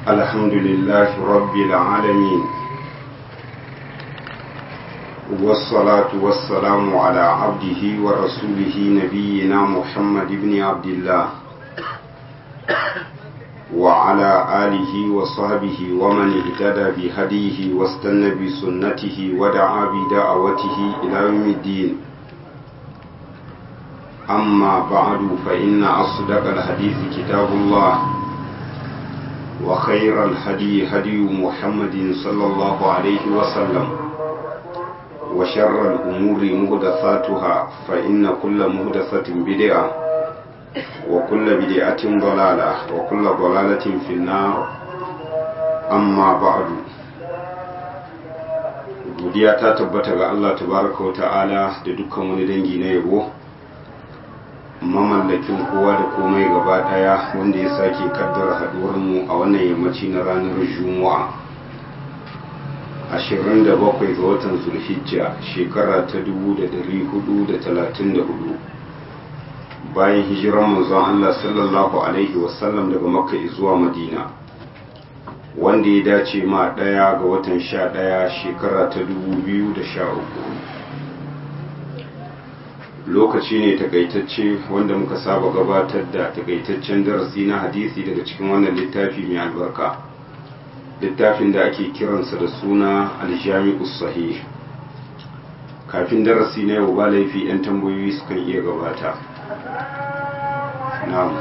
الحمد لله رب العالمين والصلاة والسلام على عبده ورسوله نبينا محمد بن عبد الله وعلى آله وصحبه ومن اهتدى بهديه واستنى بسنته ودعا بدعوته إلى يوم الدين أما بعد فإن أصدق الحديث كتاب الله وخير الهدي هدي محمد صلى الله عليه وسلم وشر الأمور مهدثاتها فإن كل مهدثة بدعة وكل بدعة ضلالة وكل ضلالة في النار أما بعد godiya ta tabbata ga Allah tabaraka wa ta'ala da dukkan wani dangi na yabo mamallakin kowa da komai gaba daya wanda ya sake kaddara haduwarmu a wannan yammaci na ranar juma'a 27 ga watan zulhijja shekara ta 1434 bayan hijiran manzon Allah sallallahu alaihi wasallam daga makka zuwa madina wanda ya dace ma daya ga watan 11 shekara ta 2013 lokaci ne takaitacce wanda muka saba gabatar da takaitaccen darasi na hadisi daga cikin wannan littafi mai albarka littafin da ake kiransa da suna aljami'us sahih kafin darasi na yau ba laifi 'yan tambayoyi sukan iya gabata na'am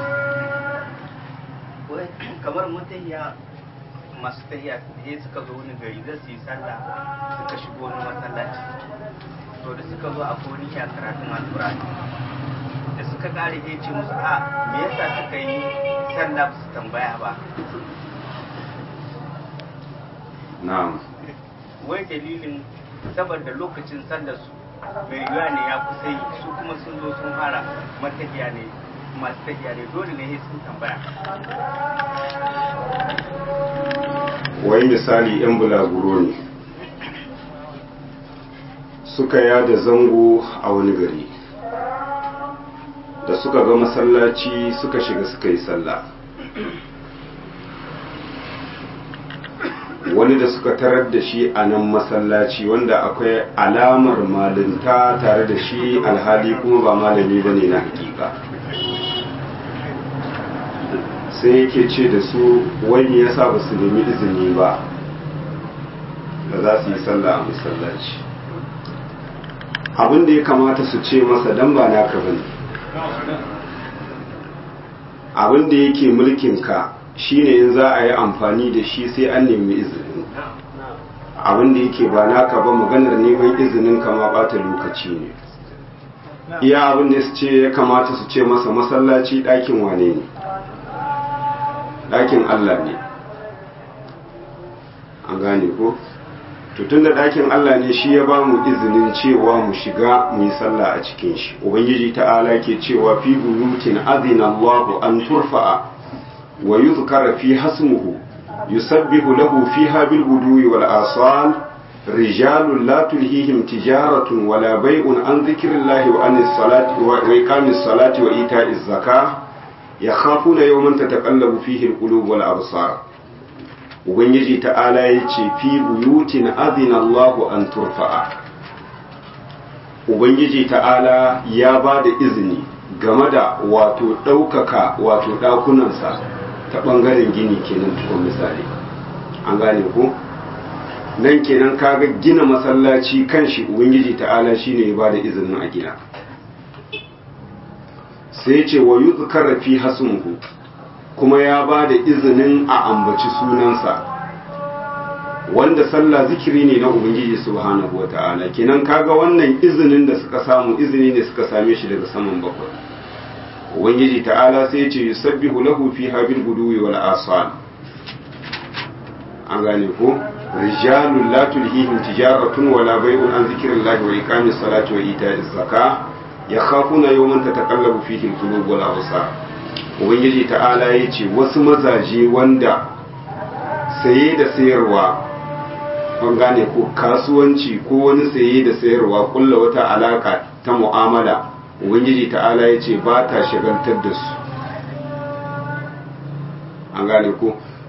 kamar mutahiya masu tahiya sai suka zo wani gari za su yi sallah suka shigo wani masallaci to da suka zo a koniya karatun alkurani da suka kare ya ce musu a me yasa suka yi sallah su tambaya ba na'am wai dalilin saboda lokacin sallar su mai yiwuwa ne ya kusa yi su kuma sun zo sun fara matahiya ne masu tahiya ne dole ne sun tambaya wai misali 'yan bulaguro ne suka yada zango a wani gari da suka ga masallaci suka shiga suka yi sallah wani da suka tarar da shi a nan masallaci wanda akwai alamar malinta tare da shi alhali kuma ba malami ba ne na hakika sai yake ce da su wani ya sa ba su nemi izini ba da za su yi sallah a masallaci abin da ya kamata su ce masa dan ba naka bane abin da yake mulkinka shine in za a yi amfani da shi sai an nemi izini abin da yake ba naka ba maganar neman izinin kama bata lokaci ne iya abin da su ce ya kamata su ce masa masallaci ɗakin wane ne ɗakin Allah ne an gane ko tun da ɗakin Allah ne shi ya ba mu izinin cewa mu shiga mu yi sallah a cikin shi ubangiji ta'ala ke cewa fi buyutin azina Allahu an turfa'a wa yuzkara fi hasmuhu yusabbihu lahu fiha bil guduwi wal asal rijalun la tulhihim tijaratun wala bai'un an dhikrillahi wa anis salati wa iqamis salati wa ita'iz zakah yakhafuna yawman tataqallabu fihi al qulub wal absar ubangiji ta'ala ya ce fi buyutin azina Allahu an turfa'a ubangiji ta'ala ya ba da izini game da wato ɗaukaka wato ɗakunansa ta ɓangaren gini kenan tukun misali an gane ko nan kenan kaga gina masallaci kan shi ubangiji ta'ala shine ya ba da izinin a gina sai ce wa yi fi hasmuhu kuma ya ba da izinin a ambaci sunansa wanda sallah zikiri ne na ubangiji subhanahu wa ta'ala kenan kaga wannan izinin da suka samu izini ne suka same shi daga saman bakwai ubangiji ta'ala sai ce yusabbihu lahu fiha bil guduwi wal asal an gane ko rijalun la tulhihim tijaratun wala bai'un an zikrillahi wa iqamis salati wa ita'iz zakah yakhafuna yawman tataqallabu fihi al-qulub wal absar ubangiji ta'ala ya ce wasu mazaje wanda saye da sayarwa an gane ko kasuwanci ko wani saye da sayarwa kulla wata alaka ta mu'amala ubangiji ta'ala ya ce ba ta shagaltar da su an gane ko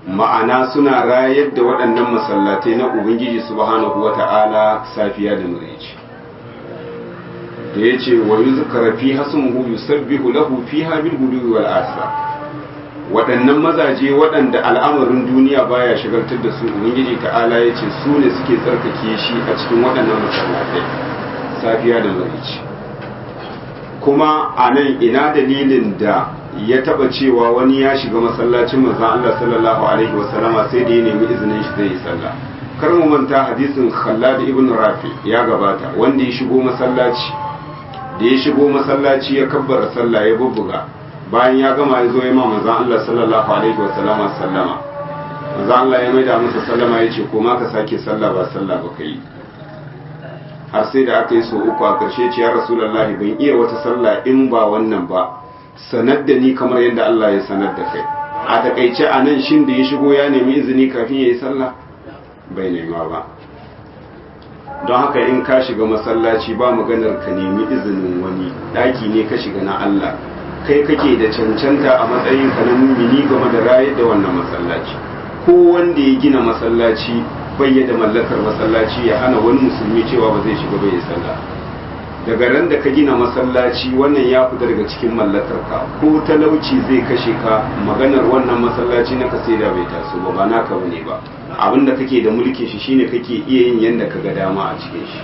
ma'ana suna rayar da waɗannan masallatai na ubangiji subhanahu wata'ala safiya da mureci da ya ce wa yi zukara fi hasumuhu yusabbihu lahu fiha bil gudu wal asa waɗannan mazaje waɗanda al'amarin duniya baya shigartar da su ubangiji ta'ala ya ce su ne suke tsarkake shi a cikin waɗannan masallatai safiya da mureci kuma a nan ina dalilin da ya taba cewa wani ya shiga masallacin manzon Allah sallallahu alaihi wasallama sai da ya nemi izinin shi zai yi sallah kar mu manta hadisin Khallad ibn Rafi ya gabata wanda ya shigo masallaci da ya shigo masallaci ya kabbara sallah ya bubbuga bayan ya gama ya zo ya ma manzon Allah sallallahu alaihi wasallama sallama manzon Allah ya maida masa sallama ya ce ko ma ka sake sallah ba sallah ba kai har sai da aka yi so uku a ƙarshe ce ya rasulullahi ban iya wata sallah in ba wannan ba sanar da ni kamar yadda Allah ya sanar da kai a takaice a nan shin da ya shigo ya nemi izini kafin ya yi sallah bai nema ba don haka in ka shiga masallaci ba maganar ka nemi izinin wani ɗaki ne ka shiga na Allah kai kake da cancanta a matsayin ka na mumini game da rayar da wannan masallaci ko wanda ya gina masallaci bai da mallakar masallaci ya hana wani musulmi cewa ba zai shiga bai yi sallah daga ran da ka gina masallaci wannan ya fita daga cikin mallakarka ko talauci zai kashe ka maganar wannan masallaci na kasida bai taso ba ba naka bane ba abin da kake da mulkin shi shine kake iya yin yanda ka ga dama a cikin shi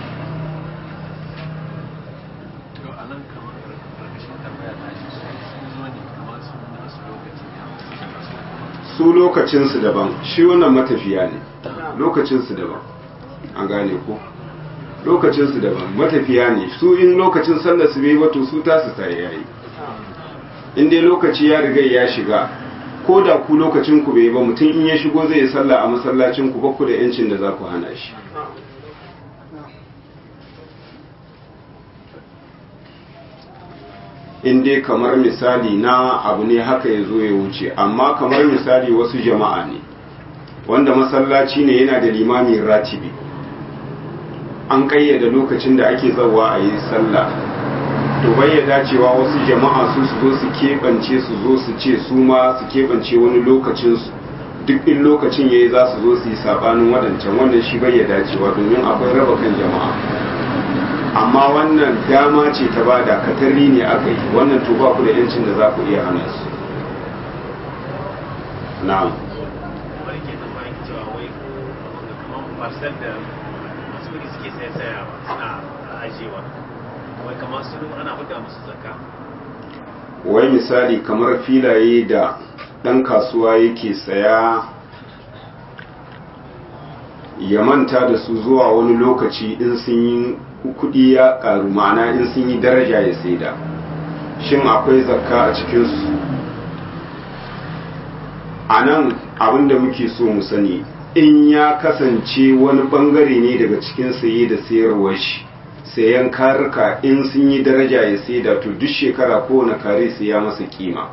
su lokacinsu daban shi wannan matafiya ne lokacinsu daban an gane ko lokacinsu daban matafiya ne su in lokacin sallar su bai wato su tasu sai yayi in dai lokaci ya riga ya shiga ko da ku lokacin ku bai ba mutum in ya shigo zai yi sallah a masallacin ku ku da yancin da za ku hana shi in dai kamar misali na abu ne haka ya zo ya wuce amma kamar misali wasu jama'a ne wanda masallaci ne yana da limamin ratibi an kayyada lokacin da ake zawa a yi sallah to bayyana cewa wasu jama'a su su zo su keɓance su zo su ce su ma su keɓance wani lokacin su duk in lokacin yayi za su zo su yi sabanin waɗancan wannan shi bayyana cewa domin akwai raba kan jama'a amma wannan dama ce ta bada katarri ne aka yi wannan to ba ku da yancin da za ku iya hana su na'am wani ke tsammanin cewa wai kamar parcel da masu kudi suke sai sayawa suna ajiyewa wai kamar su ana huda musu zakka wai misali kamar filaye da ɗan kasuwa yake saya ya manta da su zuwa wani lokaci in sun yi kudi ya karu ma'ana in sun yi daraja ya saida shin akwai zakka a cikinsu a nan abinda muke so mu sani in ya kasance wani bangare ne daga cikin saye da sayarwar shi sayan karika in sun yi daraja ya saida to duk shekara kowane kare sai ya masa kima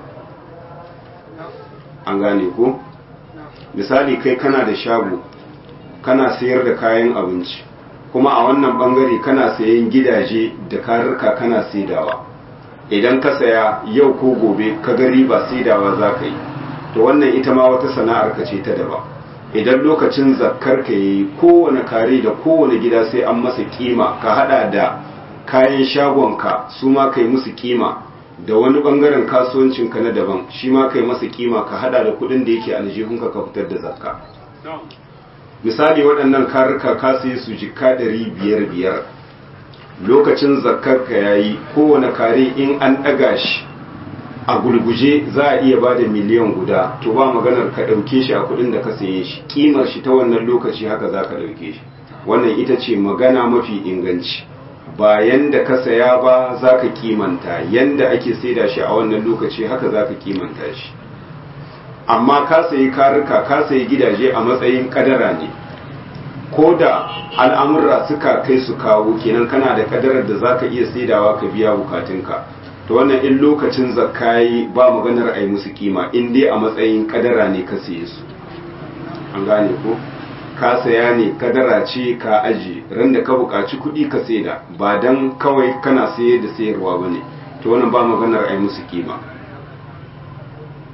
an gane ko misali kai kana da shago kana sayar da kayan abinci kuma a wannan bangare kana sayan gidaje da karika kana saidawa idan ka saya yau ko gobe ka ga riba saidawa za ka yi to wannan ita ma wata sana'ar ka ce ta daban idan lokacin zakkar ka yi kowane kare da kowane gida sai an masa kima ka hada da kayan shagonka su ma kai musu kima da wani bangaren kasuwancinka na daban shi ma kai masa kima ka hada da kudin da yake aljihunka ka fitar da zakka misali waɗannan karika ka sai su jika ɗari biyar biyar lokacin zakkar ka yayi kowane kare in an ɗaga shi a gulguje za a iya ba da miliyan guda to ba maganar ka ɗauke shi a kuɗin da ka saye shi ƙimar shi ta wannan lokaci haka za ka ɗauke shi wannan ita ce magana mafi inganci ba yanda ka saya ba za ka kimanta yanda ake saida shi a wannan lokaci haka za ka kimanta shi amma ka sayi karika ka sayi gidaje a matsayin kadara ne ko da al'amurra suka kai su kawo kenan kana da kadarar da za ka iya saidawa ka biya bukatunka to wannan in lokacin zakayi ba maganar a yi musu kima in dai a matsayin kadara ne ka saye su an gane ko ka saya ne kadara ce ka aji ran da ka buƙaci kuɗi ka saida ba dan kawai kana saye da sayarwa ba ne to wannan ba maganar a yi musu kima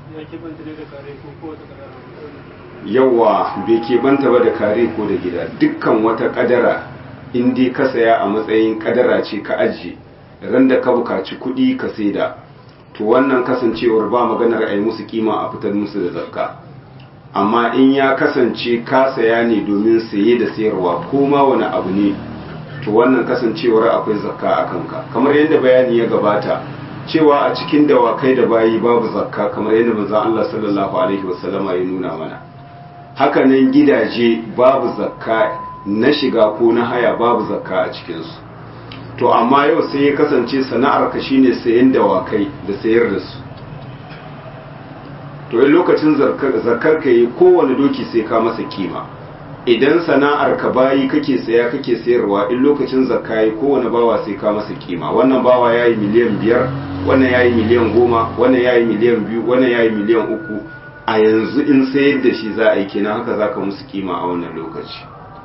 yawa bai keɓanta ba da kare ko da gida dukkan wata kadara in dai ka saya a matsayin kadara ce ka ajiye ran da ka bukaci kuɗi ka saida to wannan kasancewar ba maganar a yi musu kima a fitar musu da zakka amma in ya kasance ka saya ne domin saye da sayarwa ko ma wani abu ne to wannan kasancewar akwai zakka a kanka kamar yadda bayani ya gabata cewa a cikin dawakai da bayi babu zakka kamar yadda manzon Allah sallallahu alaihi wasallama ya nuna mana haka nan gidaje babu zakka na shiga ko na haya babu zakka a cikinsu to amma yau sai ya kasance sana'ar ka shine sayan dawakai da sayar da su to in lokacin zakar ka yi kowane doki sai ka masa kima idan sana'ar ka bayi kake saya kake sayarwa in lokacin zakka yi kowane bawa sai ka masa kima wannan bawa ya yi miliyan biyar wannan ya yi miliyan goma wannan ya yi miliyan biyu wannan ya yi miliyan uku a yanzu in sayar da shi za a yi kenan haka za ka musu kima a wannan lokaci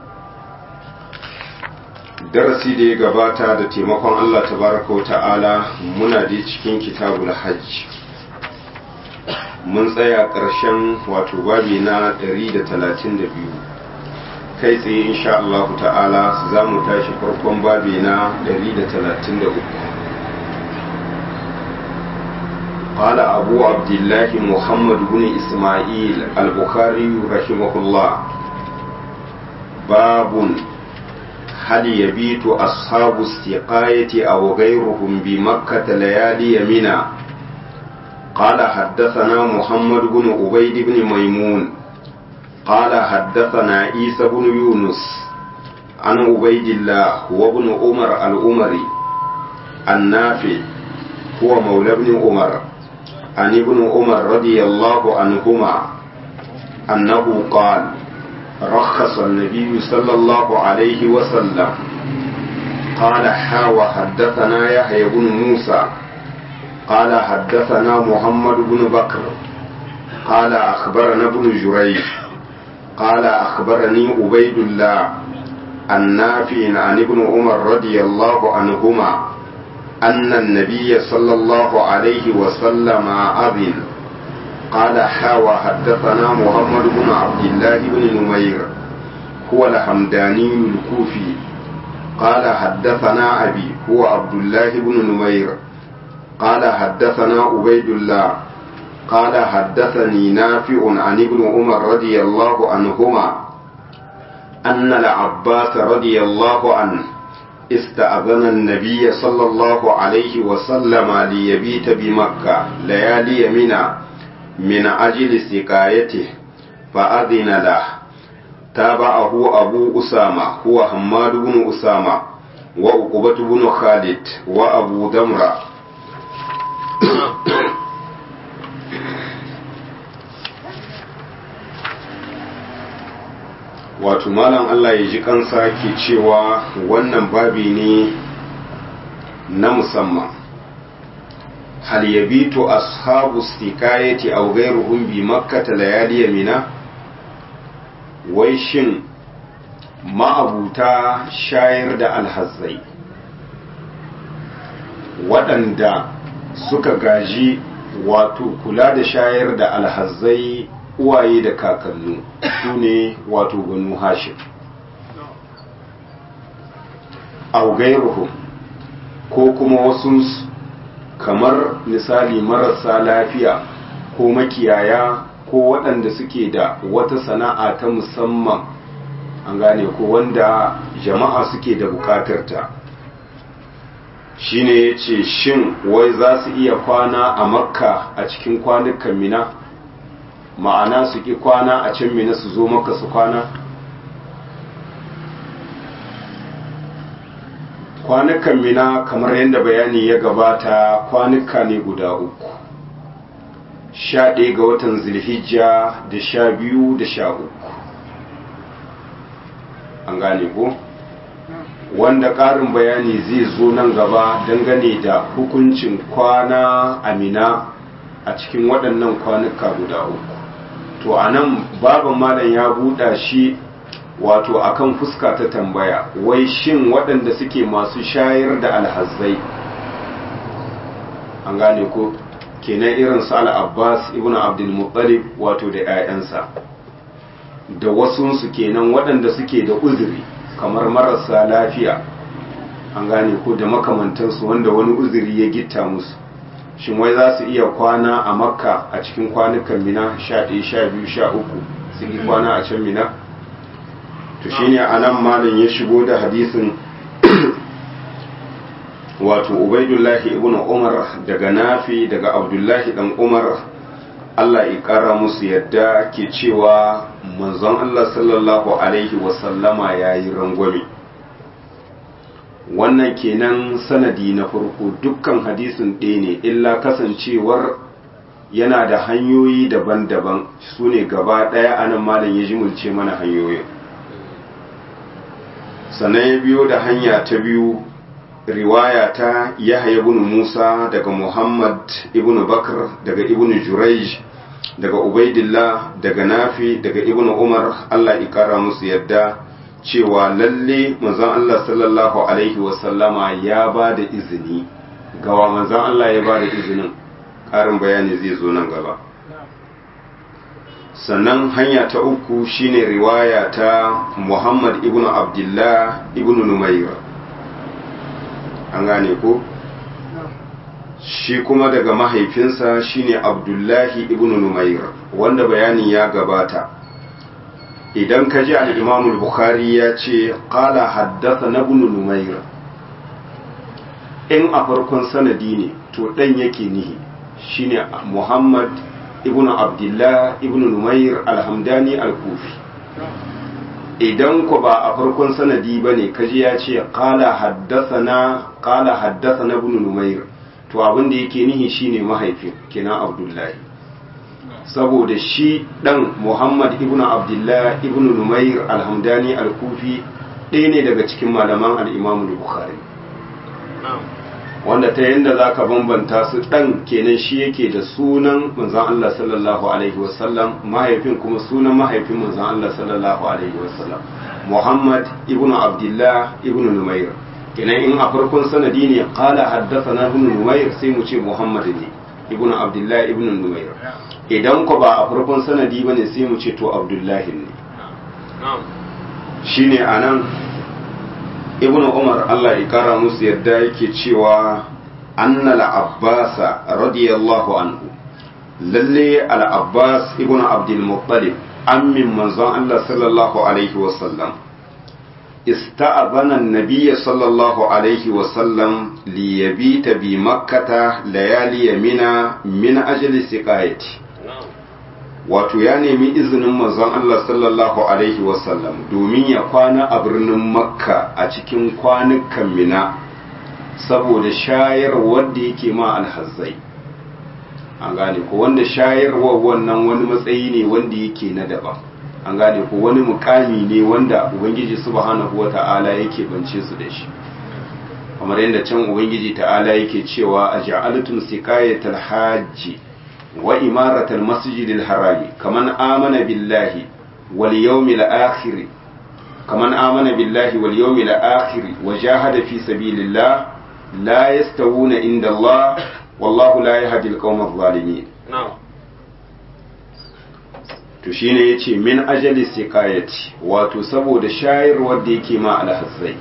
darasi da ya gabata da taimakon Allah tabaraka wa ta'ala muna da cikin kitabul hajj mun tsaya ƙarshen wato babi na 132 kai tsaye insha Allah ta'ala za mu tashi farkon babi na 133 قال أبو عبد الله محمد بن إسماعيل البخاري رحمه الله باب هل يبيت أصحاب السقاية أو غيرهم بمكة ليالي منى قال حدثنا محمد بن عبيد بن ميمون قال حدثنا عيسى بن يونس عن عبيد الله وابن عمر الأمري النافع هو مولى ابن عمر عن ابن عمر رضي الله عنهما أنه قال رخص النبي صلى الله عليه وسلم قال حا حدثنا يحيى بن موسى قال حدثنا محمد بن بكر قال أخبرنا ابن جريج قال أخبرني عبيد الله النافع عن ابن عمر رضي الله عنهما أن النبي صلى الله عليه وسلم أذن قال حا حدثنا محمد بن عبد الله بن نمير هو الحمداني الكوفي قال حدثنا أبي هو عبد الله بن نمير قال حدثنا عبيد الله قال حدثني نافع عن ابن عمر رضي الله عنهما أن العباس رضي الله عنه استأذن النبي صلى الله عليه وسلم ليبيت بمكة ليالي منى من أجل سقايته فأذن له تابعه أبو أسامة هو حماد بن أسامة وعقبة بن خالد وأبو دمرة wato malam Allah ya ji kansa ke cewa wannan babi ne na musamman hal yabitu ashabu stikayati aw ghayruhum bi makkah layali mina wai shin ma'abuta shayar da alhazzai waɗanda suka gaji wato kula da shayar da alhazzai uwaye da kakannu su ne wato banu hashim aw ghayruhum ko kuma wasu kamar misali marasa lafiya ko makiyaya ko waɗanda suke da wata sana'a ta musamman an gane ko wanda jama'a suke da bukatarta shine ya ce shin wai za su iya kwana a makka a cikin kwanukan mina ma'ana su ƙi kwana a can mina su zo maka su kwana kwanukan mina kamar yadda bayani ya gabata kwanuka ne guda uku sha ɗaya ga watan zilhijja da sha biyu da sha uku an gane ko wanda ƙarin bayani zai zo nan gaba dangane da hukuncin kwana amina a cikin waɗannan kwanuka guda uku to a nan baban malam ya buɗa shi wato akan fuska ta tambaya wai shin waɗanda suke masu shayar da alhazzai an gane ko kenan irin su al-abbas ibn abdul muttalib wato da 'ya'yansa da wasunsu kenan waɗanda suke da uzuri kamar marasa lafiya an gane ko da makamantansu wanda wani uzuri ya gitta musu shin wai za su iya kwana a makka a cikin kwanukan mina sha ɗaya sha biyu sha uku su yi kwana a can mina to shine a nan malin ya shigo da hadisin wato ubaidullahi ibn umar daga nafi daga abdullahi dan umar allah ya kara musu yadda ke cewa manzon allah sallallahu alaihi wasallama ya yi rangwame wannan kenan sanadi na farko dukkan hadisin ɗaya ne illa kasancewar yana da hanyoyi daban-daban su ne gaba ɗaya anan malam ya jimulce mana hanyoyin sannan ya biyo da hanya ta biyu riwaya ta yahya ibn musa daga muhammad ibn bakr daga ibn jurayj daga ubaidillah daga nafi daga ibn umar allah ikara musu yadda cewa lalle manzon Allah sallallahu alaihi wasallama ya ba da izini gawa manzon Allah ya ba da izinin ƙarin bayani zai zo nan gaba sannan hanya ta uku shine riwaya ta Muhammad ibn Abdullah ibn Numayr an gane ko shi kuma daga mahaifinsa shine Abdullahi ibn Numayr wanda bayanin ya gabata idan ka ji al'imamul bukhari ya ce ƙala haddasa na bunu numaira in a farkon sanadi ne to ɗan yake nihi shine muhammad ibn abdullah ibn numair alhamdani al-kufi idan ku ba a farkon sanadi ba ne kaji ya ce ƙala haddasa na bunu numair to abin da yake nihi shine mahaifin kenan abdullahi saboda shi ɗan Muhammad ibn Abdullah ibn Numair al-Hamdani al-Kufi ɗaya ne daga cikin malaman al-Imam Bukhari wanda ta yanda zaka bambanta su ɗan kenan shi yake da sunan manzon Allah sallallahu alaihi wasallam mahaifin kuma sunan mahaifin manzon Allah sallallahu alaihi wasallam Muhammad ibn Abdullah ibn Numair kenan in a farkon sanadi ne qala haddathana ibn Numair sai mu ce Muhammad ne ibn Abdullah ibn Numair idan ku ba a farkon sanadi bane sai mu ce to abdullahi ne shine anan ibn umar Allah ya kara musu yadda yake cewa anna al-abbas radiyallahu anhu lalle al-abbas ibn abdul muttalib ammin manzon Allah sallallahu alaihi wasallam استأذن النبي صلى الله عليه وسلم ليبيت بمكة ليالي منى من أجل سقايته wato ya nemi izinin manzon Allah sallallahu Alaihi wasallam domin ya kwana a birnin makka a cikin kwanukan mina saboda shayarwar da yake ma alhazzai an gane ko wanda shayarwar wannan wani matsayi ne wanda yake na daban an gane ko wani mukami ne wanda ubangiji subhanahu wata'ala yake bance su da shi kamar yadda can ubangiji ta'ala yake cewa a ja'altum siqayatal hajji wa imaratal masjidil harami kaman amana billahi wal yawmil akhir kaman amana billahi wal yawmil akhir wa jahada fi sabilillah la yastawuna inda Allah wallahu la yahdi al-qawma adh-dhalimin to shine yace min ajali siqayati wato saboda shayarwar da yake ma alhazzai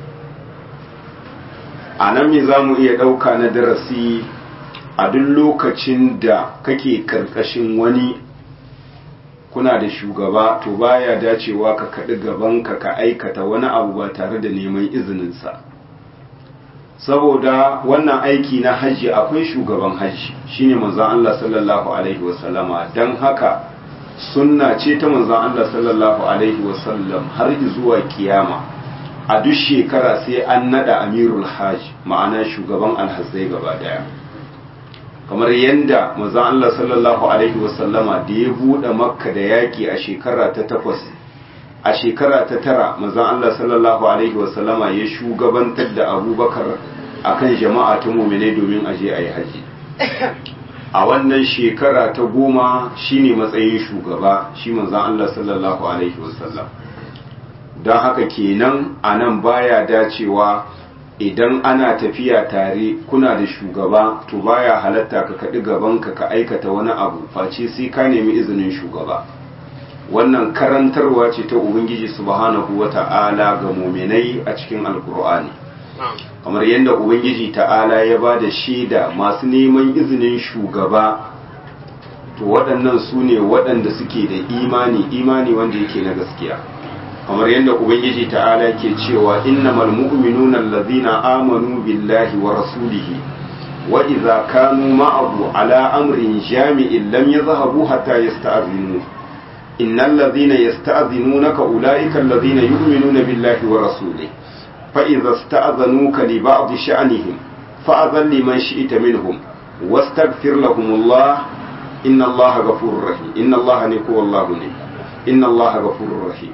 anan me zamu iya dauka na darasi a duk lokacin da kake karkashin wani kuna da shugaba to baya dacewa ka kaɗi gabanka ka aikata wani abu ba tare da neman izininsa saboda wannan aiki na hajji akwai shugaban hajji shine manzon Allah sallallahu alaihi wasallama don haka sunna ce ta manzon Allah sallallahu alaihi wasallam har zuwa kiyama a duk shekara sai an nada amirul hajj ma'ana shugaban alhazzai gaba daya kamar yadda manzon Allah sallallahu alaihi wasallama da ya bude makka da yaki a shekara ta takwas a shekara ta tara manzon Allah sallallahu alaihi wasallama ya shugabantar da abubakar akan jama'a ta mumine domin aje a yi haji a wannan shekara ta goma shine matsayin shugaba shi manzon Allah sallallahu alaihi wasallam don haka kenan a nan baya dacewa idan ana tafiya tare kuna da shugaba to baya halatta ka kaɗi gabanka ka aikata wani abu face sai ka nemi izinin shugaba wannan karantarwa ce ta ubangiji subhanahu wata'ala ga muminai a cikin alkur'ani kamar yadda ubangiji ta'ala ya ba da shaida masu neman izinin shugaba to waɗannan su ne waɗanda suke da imani imani wanda yake na gaskiya kamar yadda ubangiji ta'ala ke cewa innamal mu'minuna allazina amanu billahi wa rasulihi wa idza kanu ma'ahu ala amrin jami'in lam yadhhabu hatta yasta'zinu innal ladhina yasta'zinunaka ulaika allazina yu'minuna billahi wa rasulihi fa idza ista'zanuka li ba'd sha'nihim fa'adhan liman shi'ta minhum wastaghfir lahumullah inna allaha ghafurur rahim inna allaha ne ko wallahu ne inna allaha ghafurur rahim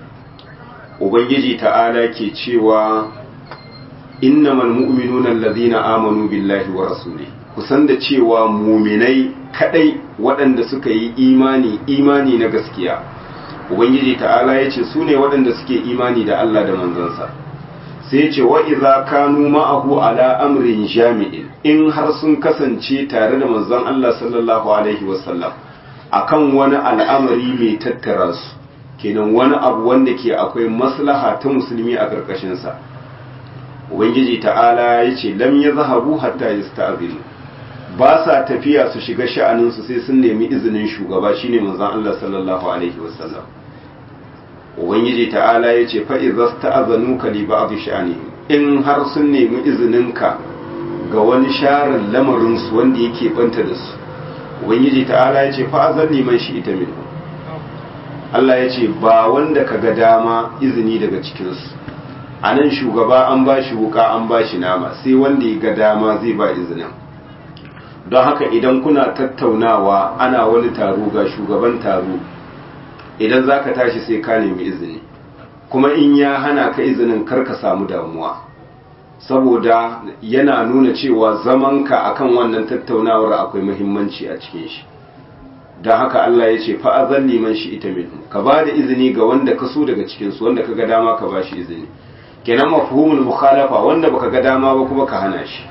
ubangiji ta'ala ke cewa innamal mu'minuna allazina amanu billahi wa rasuli kusan da cewa muminai kadai waɗanda suka yi imani imani na gaskiya ubangiji ta'ala ya ce su ne waɗanda suke imani da Allah da manzansa sai ce wa idza kanu ma'ahu ala amrin jami'in in har sun kasance tare da manzon Allah sallallahu alaihi wasallam akan wani al'amari mai tattara su kenan wani abu wanda ke akwai maslaha ta musulmi a ƙarƙashinsa ubangiji ta'ala ya ce lam ya zahabu hatta ya sta'azinu ba sa tafiya su shiga sha'aninsu sai sun nemi izinin shugaba shine manzon Allah sallallahu alaihi wasallam ubangiji ta'ala ya ce fa idza sta'azanu ka li ba'd sha'anihim in har sun nemi izininka ga wani sharin lamarin su wanda yake banta da su ubangiji ta'ala ya ce fa azalli man shi ita minhu Allah ya ce ba wanda ka ga dama izini daga cikinsu a nan shugaba an ba shi wuka an ba shi nama sai wanda ya ga dama zai ba izinin don haka idan kuna tattaunawa ana wani taro ga shugaban taro idan za ka tashi sai ka nemi izini kuma in ya hana ka izinin kar ka samu damuwa saboda yana nuna cewa zamanka akan wannan tattaunawar akwai muhimmanci a cikin shi don haka Allah ya ce fa'azan liman shi ita minhu ka ba da izini ga wanda ka so daga cikinsu wanda ka ga dama ka ba shi izini kenan mafhumul mukhalafa wanda baka ga dama ba kuma ka hana shi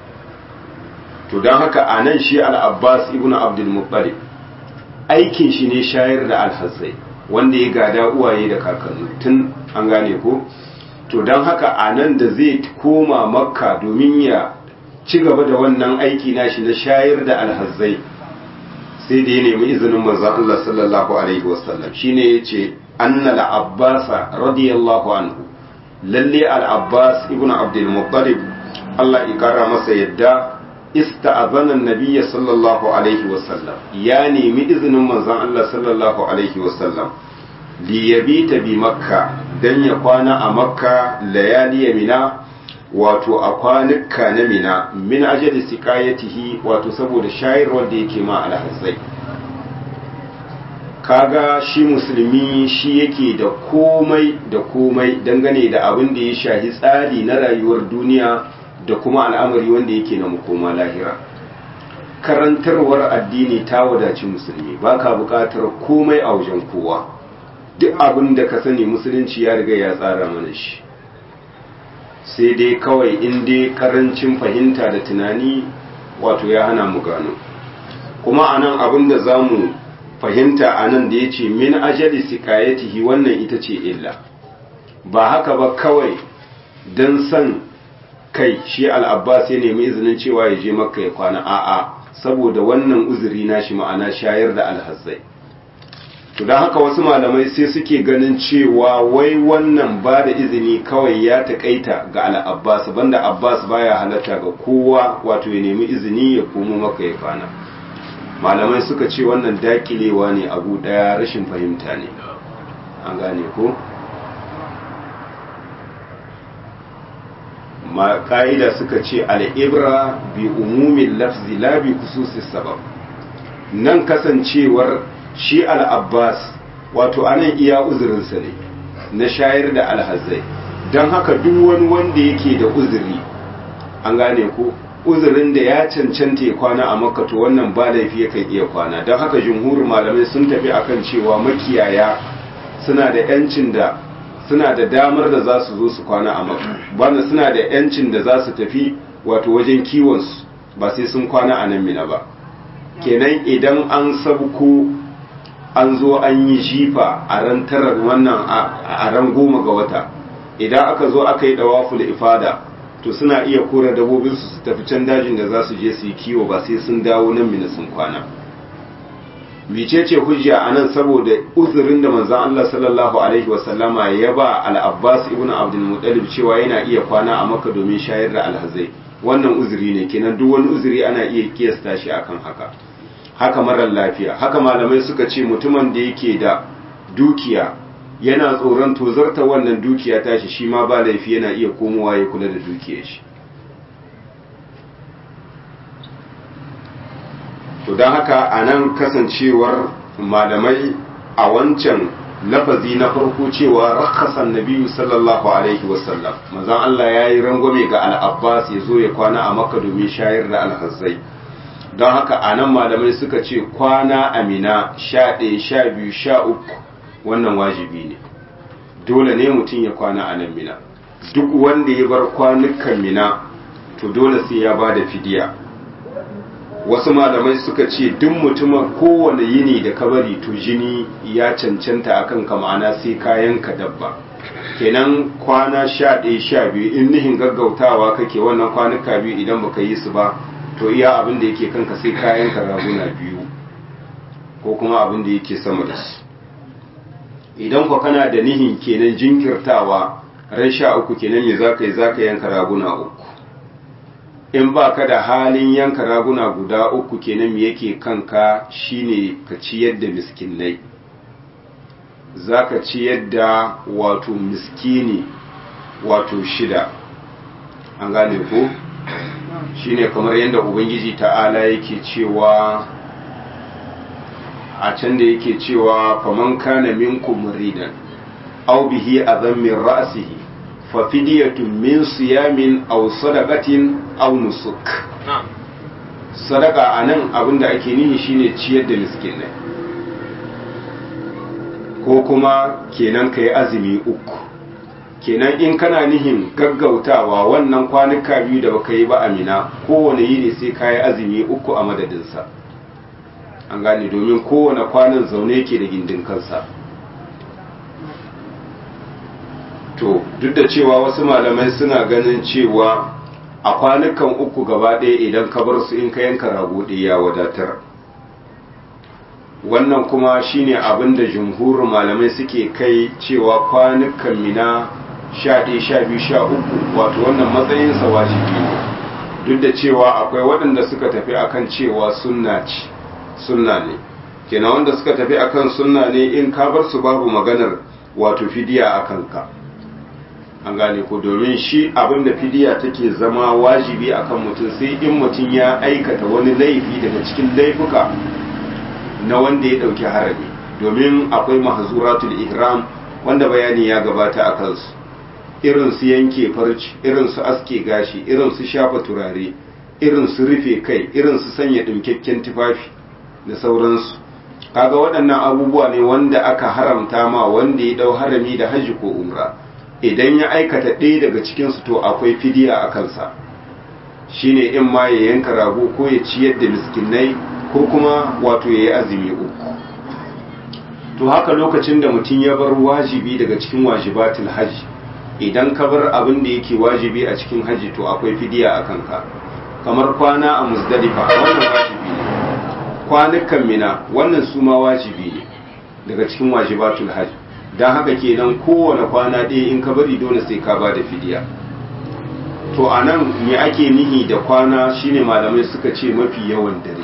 to don haka a nan shi al-abbas ibn abdul muttalib aikin shi ne shayar da alhazzai wanda ya gada uwaye da kakanni tun an gane ko to don haka a nan da zai koma makka domin ya ci gaba da wannan aiki nashi na shayar da alhazzai sai da ya nemi izinin manzon Allah sallallahu alaihi wasallam shine yace anna al-abbas radiyallahu anhu lalle al-abbas ibnu abdul muttalib Allah ya kara masa yadda ista'azana an-nabiy sallallahu alaihi wasallam ya nemi izinin manzon Allah sallallahu alaihi wasallam li yabita bi makka dan ya kwana a makka layali mina wato a kwanuka na mina min ajali siqayatihi wato saboda shayarwar da yake ma alhazzai kaga shi musulmi shi yake da komai da komai dangane da abin da ya shahi tsari na rayuwar duniya da kuma al'amari wanda yake na makoma lahira karantarwar addini ta wadaci musulmi ba ka buƙatar komai a wajen kowa duk abin da ka sani musulunci ya riga ya tsara mana shi sai dai kawai in dai karancin fahimta da tunani wato ya hana mu gano kuma anan abin da za mu fahimta anan da ya ce min ajali sikayatihi wannan ita ce illa ba haka ba kawai don san kai shi al'abbas ya nemi izinin cewa ya je makka ya kwana a'a saboda wannan uzuri na shi ma'ana shayar da alhazzai to don haka wasu malamai sai suke ganin cewa wai wannan ba da izini kawai ya taƙaita ga al'abbas banda abbas baya halatta ga kowa wato ya nemi izini ya komo maka ya kwana malamai suka ce wannan dakilewa ne abu ɗaya rashin fahimta ne an gane ko ma ƙa'ida suka ce al'ibra bi umumin lafzi la bi kususis sabab nan kasancewar shi al'abbas wato anan iya uzurinsa ne na shayar da alhazai don haka duk wani wanda yake da uzuri an gane ko uzurin da ya cancanta ya kwana a makka to wannan ba laifi yakan iya kwana don haka jumhurin malamai sun tafi akan cewa makiyaya suna da yancin da suna da damar da za su zo su kwana a maka bana suna da yancin da za su tafi wato wajen kiwonsu ba sai sun kwana a nan mina ba kenan idan an sabko an zo an yi jifa a ran tarar wannan a ran goma ga wata idan aka zo aka yi dawaful ifada to suna iya kora dabobinsu su tafi can dajin da za su je su yi kiwo ba sai sun dawo nan mina sun kwana mecece hujja a nan saboda uzurin da manzan Allah sallallahu alaihi wasallama ya ba al-Abbas ibn Abdul Muttalib cewa yana iya kwana a Makka domin shayar da alhazai wannan uzuri ne kenan duk wani uzuri ana iya kiyasta shi akan haka haka marar lafiya haka malamai suka ce mutumin da yake da dukiya yana tsoron tozarta wannan dukiya tashi shi ma ba laifi yana iya komowa ya kula da dukiyar shi to don haka a nan kasancewar malamai a wancan lafazi na farko cewa rakasan nabiyu sallallahu alaihi wasallam mazan Allah ya yi rangwame ga al'abbas ya zo ya kwana a makka domin shayar da alhazzai don haka a nan malamai suka ce kwana amina sha ɗaya sha biyu sha uku wannan wajibi ne dole ne mutum ya kwana a nan mina duk wanda ya bar kwanukan mina to dole sai ya ba da fidiya wasu malamai suka ce duk mutumin kowane yini da kabari to jini ya cancanta akan ka ma'ana sai kayan ka dabba kenan kwana sha ɗaya sha biyu in nihin gaggautawa kake wannan kwanuka biyu idan baka yi su ba to iya abin da yake kanka sai kayan ka raguna biyu ko kuma abin da yake sama da su idan kwa kana da nihin kenan jinkirtawa ran sha uku kenan me zaka yi zaka yanka raguna uku in ba ka da halin yanka raguna guda uku kenan me yake kanka shine ka ciyar da miskinai za ka ciyar da wato miskini wato shida an gane ko shine kamar yadda ubangiji ta'ala yake cewa a can da yake cewa faman kana minkum muridan aw bihi adhan min ra'sihi fa fidyatun min siyamin aw sadaqatin aw nusuk sadaka anan abinda ake nihi shine ciyar da miskinai ko kuma kenan kai azumi uku kenan in kana nihin gaggautawa wannan kwanuka biyu da baka yi ba amina kowane yini sai ka yi azumi uku a madadinsa an gane domin kowane kwanan zaune ke da gindin kansa to duk da cewa wasu malamai suna ganin cewa a kwanukan uku gaba ɗaya idan ka bar su in ka yanka rago ɗaya ya wadatar wannan kuma shine abin da jumhurin malamai suke kai cewa kwanukan mina sha ɗaya sha biyu sha uku wato wannan matsayinsa wajibi ne duk da cewa akwai waɗanda suka tafi akan cewa sunna ce sunna ne kenan wanda suka tafi akan sunna ne in ka bar su babu maganar wato fidiya a kanka an gane ko domin shi abin da fidiya take zama wajibi akan mutum sai in mutum ya aikata wani laifi daga cikin laifuka na wanda ya ɗauki harami domin akwai mahzuratul ihram wanda bayani ya gabata a kansu irin su yanke farci irin su aske gashi irin su shafa turare irin su rufe kai irin su sanya ɗinkakken tufafi da sauransu kaga waɗannan abubuwa ne wanda aka haramta ma wanda ya ɗau harami da hajji ko umra idan ya aikata ɗaya daga cikinsu to akwai fidiya a kansa shine in ma ya yanka rago ko ya ciyar da miskinai ko kuma wato ya yi azumi uku to haka lokacin da mutum ya bar wajibi daga cikin wajibatul hajji idan ka bar abin da yake wajibi a cikin hajji to akwai fidiya a kanka kamar kwana a musdalifa wannan wajibi ne kwanukan mina wannan su ma wajibi ne daga cikin wajibatul hajji don haka kenan kowane kwana ɗaya in ka bari dole sai ka ba da fidiya to a nan me ake nihi da kwana shine malamai suka ce mafi yawan dare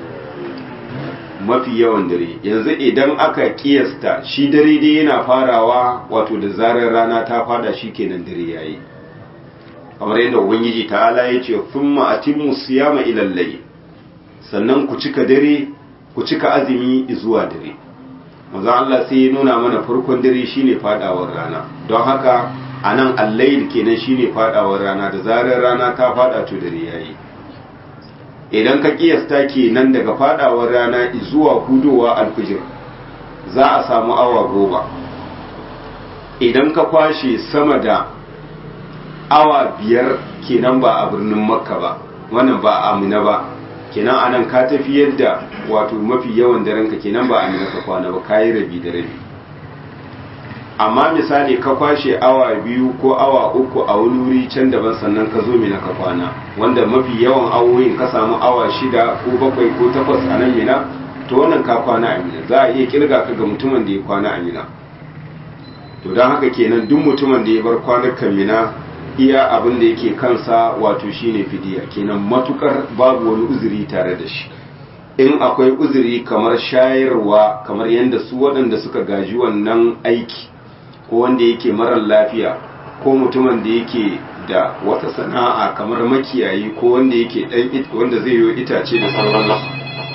mafi yawan dare yanzu idan aka kiyasta shi dare dai yana farawa wato da zarar rana ta fada shi kenan dare yayi kamar yadda ubangiji ta'ala ya ce thumma atimmu siyama ila layl sannan ku cika dare ku cika azumi zuwa dare manzo Allah sai ya nuna mana farkon dare shine fadawar rana don haka anan al-layl kenan shine fadawar rana da zarar rana ta fada to dare yayi idan ka kiyasta kenan daga fadawar rana zuwa hudowa alfijir za a samu awa goma idan ka kwashe sama da awa biyar kenan ba a birnin makka ba wannan ba a amina ba kenan anan ka tafi yadda wato mafi yawan daren ka kenan ba amina ka kwana ba kayi rabi da rabi amma misali ka kwashe awa biyu ko awa uku a wani wuri can daban sannan ka zo mina ka kwana wanda mafi yawan awoyin ka samu awa shida ko bakwai ko takwas a nan mina to wannan ka kwana a mina za a iya kirga ka ga mutumin da ya kwana a mina to don haka kenan duk mutumin da ya bar kwanukan mina iya abin da yake kansa wato shine fidiya kenan matukar babu wani uzuri tare da shi in akwai uzuri kamar shayarwa kamar yadda su waɗanda suka gaji wannan aiki ko wanda yake marar lafiya ko mutumin da yake da wata sana'a kamar makiyayi ko wanda yake dan wanda zai yi itace da sauransu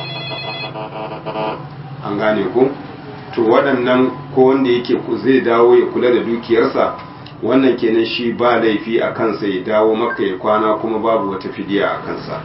an gane ko to waɗannan ko wanda yake zai dawo ya kula da dukiyarsa wannan kenan shi ba laifi a kansa ya dawo maka ya kwana kuma babu wata fidiya a kansa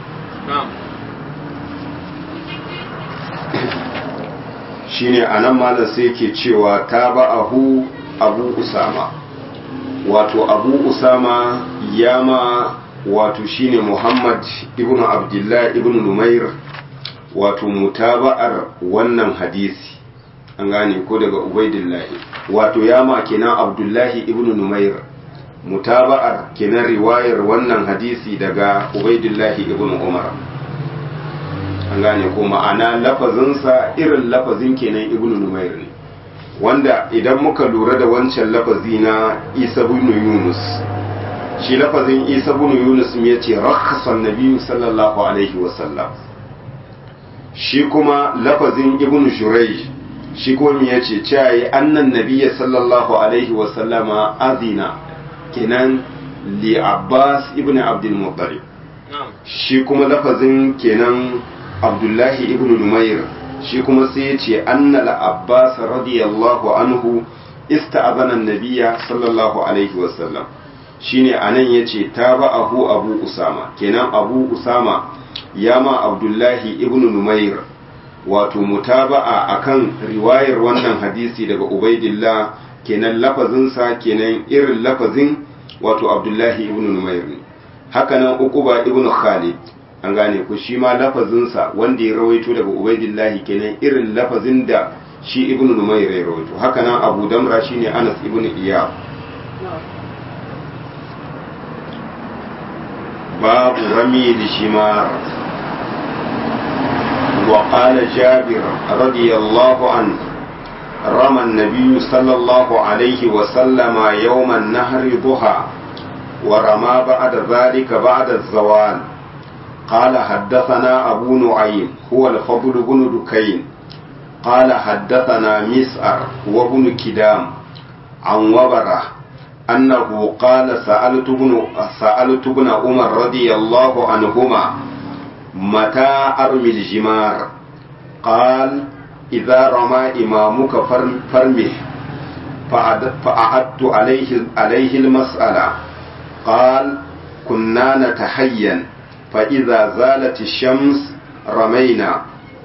shine anan malam sai ke cewa ta ba'ahu abu usama wato abu usama ya ma wato shine muhammad ibn abdullah ibn numair wato mutaba'ar wannan hadisi an gane ko daga ubaidillahi wato ya ma kenan abdullahi ibn numair mutaba'ar kenan riwayar wannan hadisi daga ubaidillahi ibn umar an gane ko ma'ana lafazinsa irin lafazin kenan ibn numair ne wanda idan muka lura da wancan lafazi na isa bin yunus shi lafazin isa bin yunus ya ce rakhasan nabiyyu sallallahu alaihi wasallam shi kuma lafazin ibn shurayj shi kuma ya ce cewa annan nabiyya sallallahu alaihi wasallama azina kenan li abbas ibn abdul muttalib shi kuma lafazin kenan abdullahi ibn numair shi kuma sai ya ce annal abbas radiyallahu anhu ista'azana an-nabiyya sallallahu alaihi wasallam shine anan yace taba'ahu abu usama kenan abu usama yama abdullahi ibn numair wato mutaba'a akan riwayar wannan hadisi daga ubaidillah kenan lafazinsa kenan irin lafazin wato abdullahi ibn numair ne hakanan uquba ibn khalid an gane ku shi ma lafazinsa wanda ya rawaito daga ubaidillahi kenan irin lafazin da shi ibn numayr ya rawaito haka nan abu damra shine anas ibn iyab babu rami lishimar وقال جابر رضي الله عنه رمى النبي صلى الله عليه وسلم يوم النهر ضحى ورمى بعد ذلك بعد الزوال قال حدثنا أبو نعيم هو الفضل بن دكين قال حدثنا مسعر وابن كدام عن وبرة أنه قال سألت ابن سألت ابن عمر رضي الله عنهما متى أرمي الجمار قال إذا رمى إمامك فرمه فأعدت عليه عليه المسألة قال كنا نتحين fa'iza zalati shams ramaina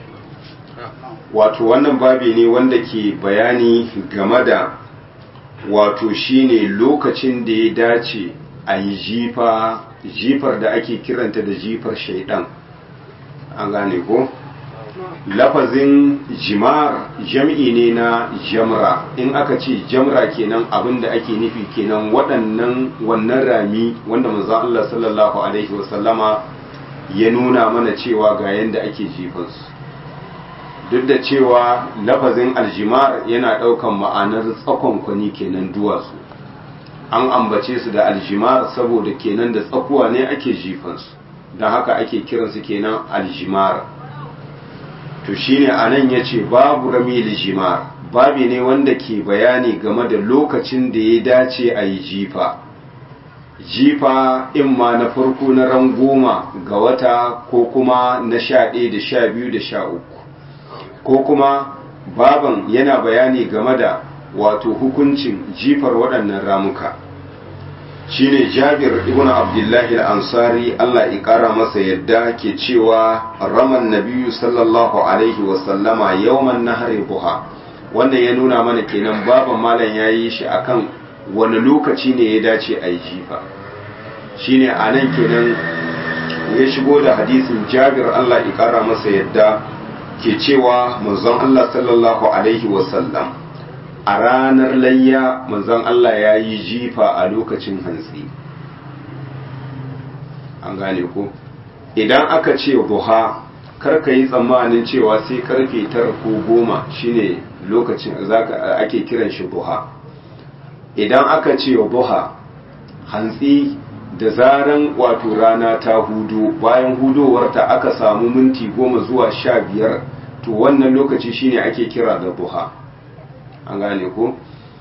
wato wannan babi ne wanda ke bayani game da wato shine lokacin da ya dace a yi jifa jifar da ake kiranta da jifar shaidan an gane ko lafazin jimar jam'i ne na jamra in aka ce jamra kenan abin da ake nufi kenan waɗannan wannan rami wanda manzo Allah sallallahu alaihi wasallama ya nuna mana cewa ga yadda ake jifansu duk da cewa lafazin aljimar yana ɗaukan ma'anar tsakon kwani kenan duwatsu an ambace su da aljimar saboda kenan da tsakuwa ne ake jifansu don haka ake kiransu kenan aljimar to shine anan ya ce babu rami aljimar babi ne wanda ke bayani game da lokacin da ya dace a yi jifa jifa in ma na farko na ran goma ga wata ko kuma na sha ɗaya da sha biyu da sha uku ko kuma baban yana bayani game da wato hukuncin jifar waɗannan ramuka shine jabir ibn abdullahi al-ansari Allah ya ƙara masa yadda ke cewa raman nabiyu sallallahu alaihi wasallama yawman nahari buha wannan ya nuna mana kenan baban malam ya yi shi akan wani lokaci ne ya dace a yi jifa shine a nan kenan ya shigo da hadisin jabir Allah ya kara masa yadda ke cewa manzon Allah sallallahu alaihi wasallam a ranar layya manzon Allah ya yi jifa a lokacin hantsi an gane ko idan aka ce buha karka yi tsammanin cewa sai karfe tara ko goma shine lokacin zaka ake kiran shi buha idan aka ce buha hantsi da zaran wato rana ta hudu bayan hudowarta aka samu minti goma zuwa sha biyar to wannan lokaci shine ake kira da buha an gane ko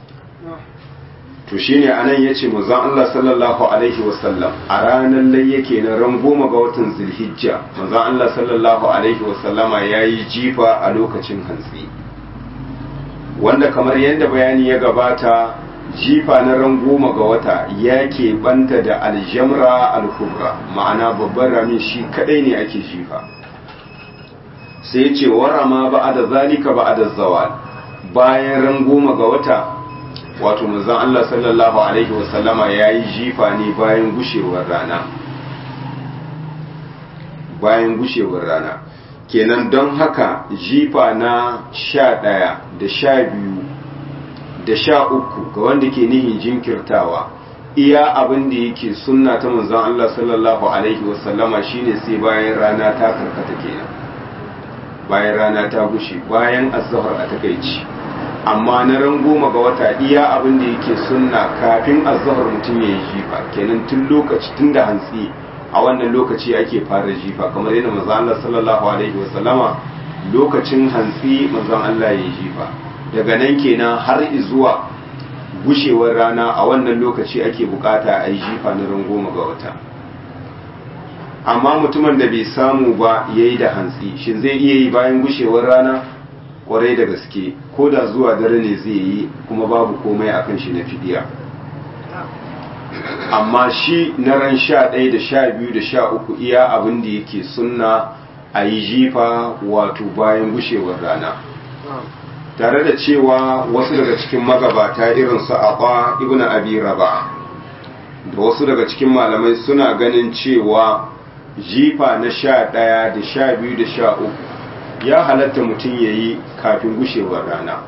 to shine anan yace manzon Allah sallallahu alaihi wasallam a ranar lai yake na ran goma ga watan Zulhijja manzon Allah sallallahu alaihi wasallama yayi jifa a lokacin hantsi wanda kamar yadda bayani ya gabata jifa na ran goma ga wata ya banta da aljamra al-kubra ma'ana babban ramin shi kadai ne ake jifa sai ce warama ba'ada zalika ba'ada zawal bayan ran goma ga wata wato manzon Allah sallallahu alaihi wasallama yayi jifa ne bayan gushewar rana bayan gushewar rana kenan don haka jifa na sha ɗaya da sha biyu da sha uku ga wanda ke nihin jinkirtawa iya abin da yake sunna ta manzon Allah sallallahu alaihi wasallama shine sai bayan rana ta karkata kenan bayan rana ta gushe bayan azhar a takaici amma na ran goma ga wata iya abin da yake sunna kafin azhar mutum ya yi jifa kenan tun lokaci tun da hantsi a wannan lokaci ake fara jifa kamar yadda manzon Allah sallallahu alaihi wasallama lokacin hantsi manzon Allah ya yi jifa daga nan kenan har zuwa gushewar rana a wannan lokaci ake bukata a yi jifa na ran goma ga wata amma mutumin da bai samu ba ya yi da hantsi shin zai iya yi bayan gushewar rana kwarai da gaske ko da zuwa dare ne zai yi kuma babu komai akan shi na fidiya amma shi na ran sha ɗaya da sha biyu da sha uku iya abin da yake sunna a yi jifa wato bayan gushewar rana tare da cewa wasu daga cikin magabata irin su Aba ibn Abi Raba da wasu daga cikin malamai suna ganin cewa jifa na sha ɗaya da sha biyu da sha uku ya halatta mutum ya yi kafin gushewar rana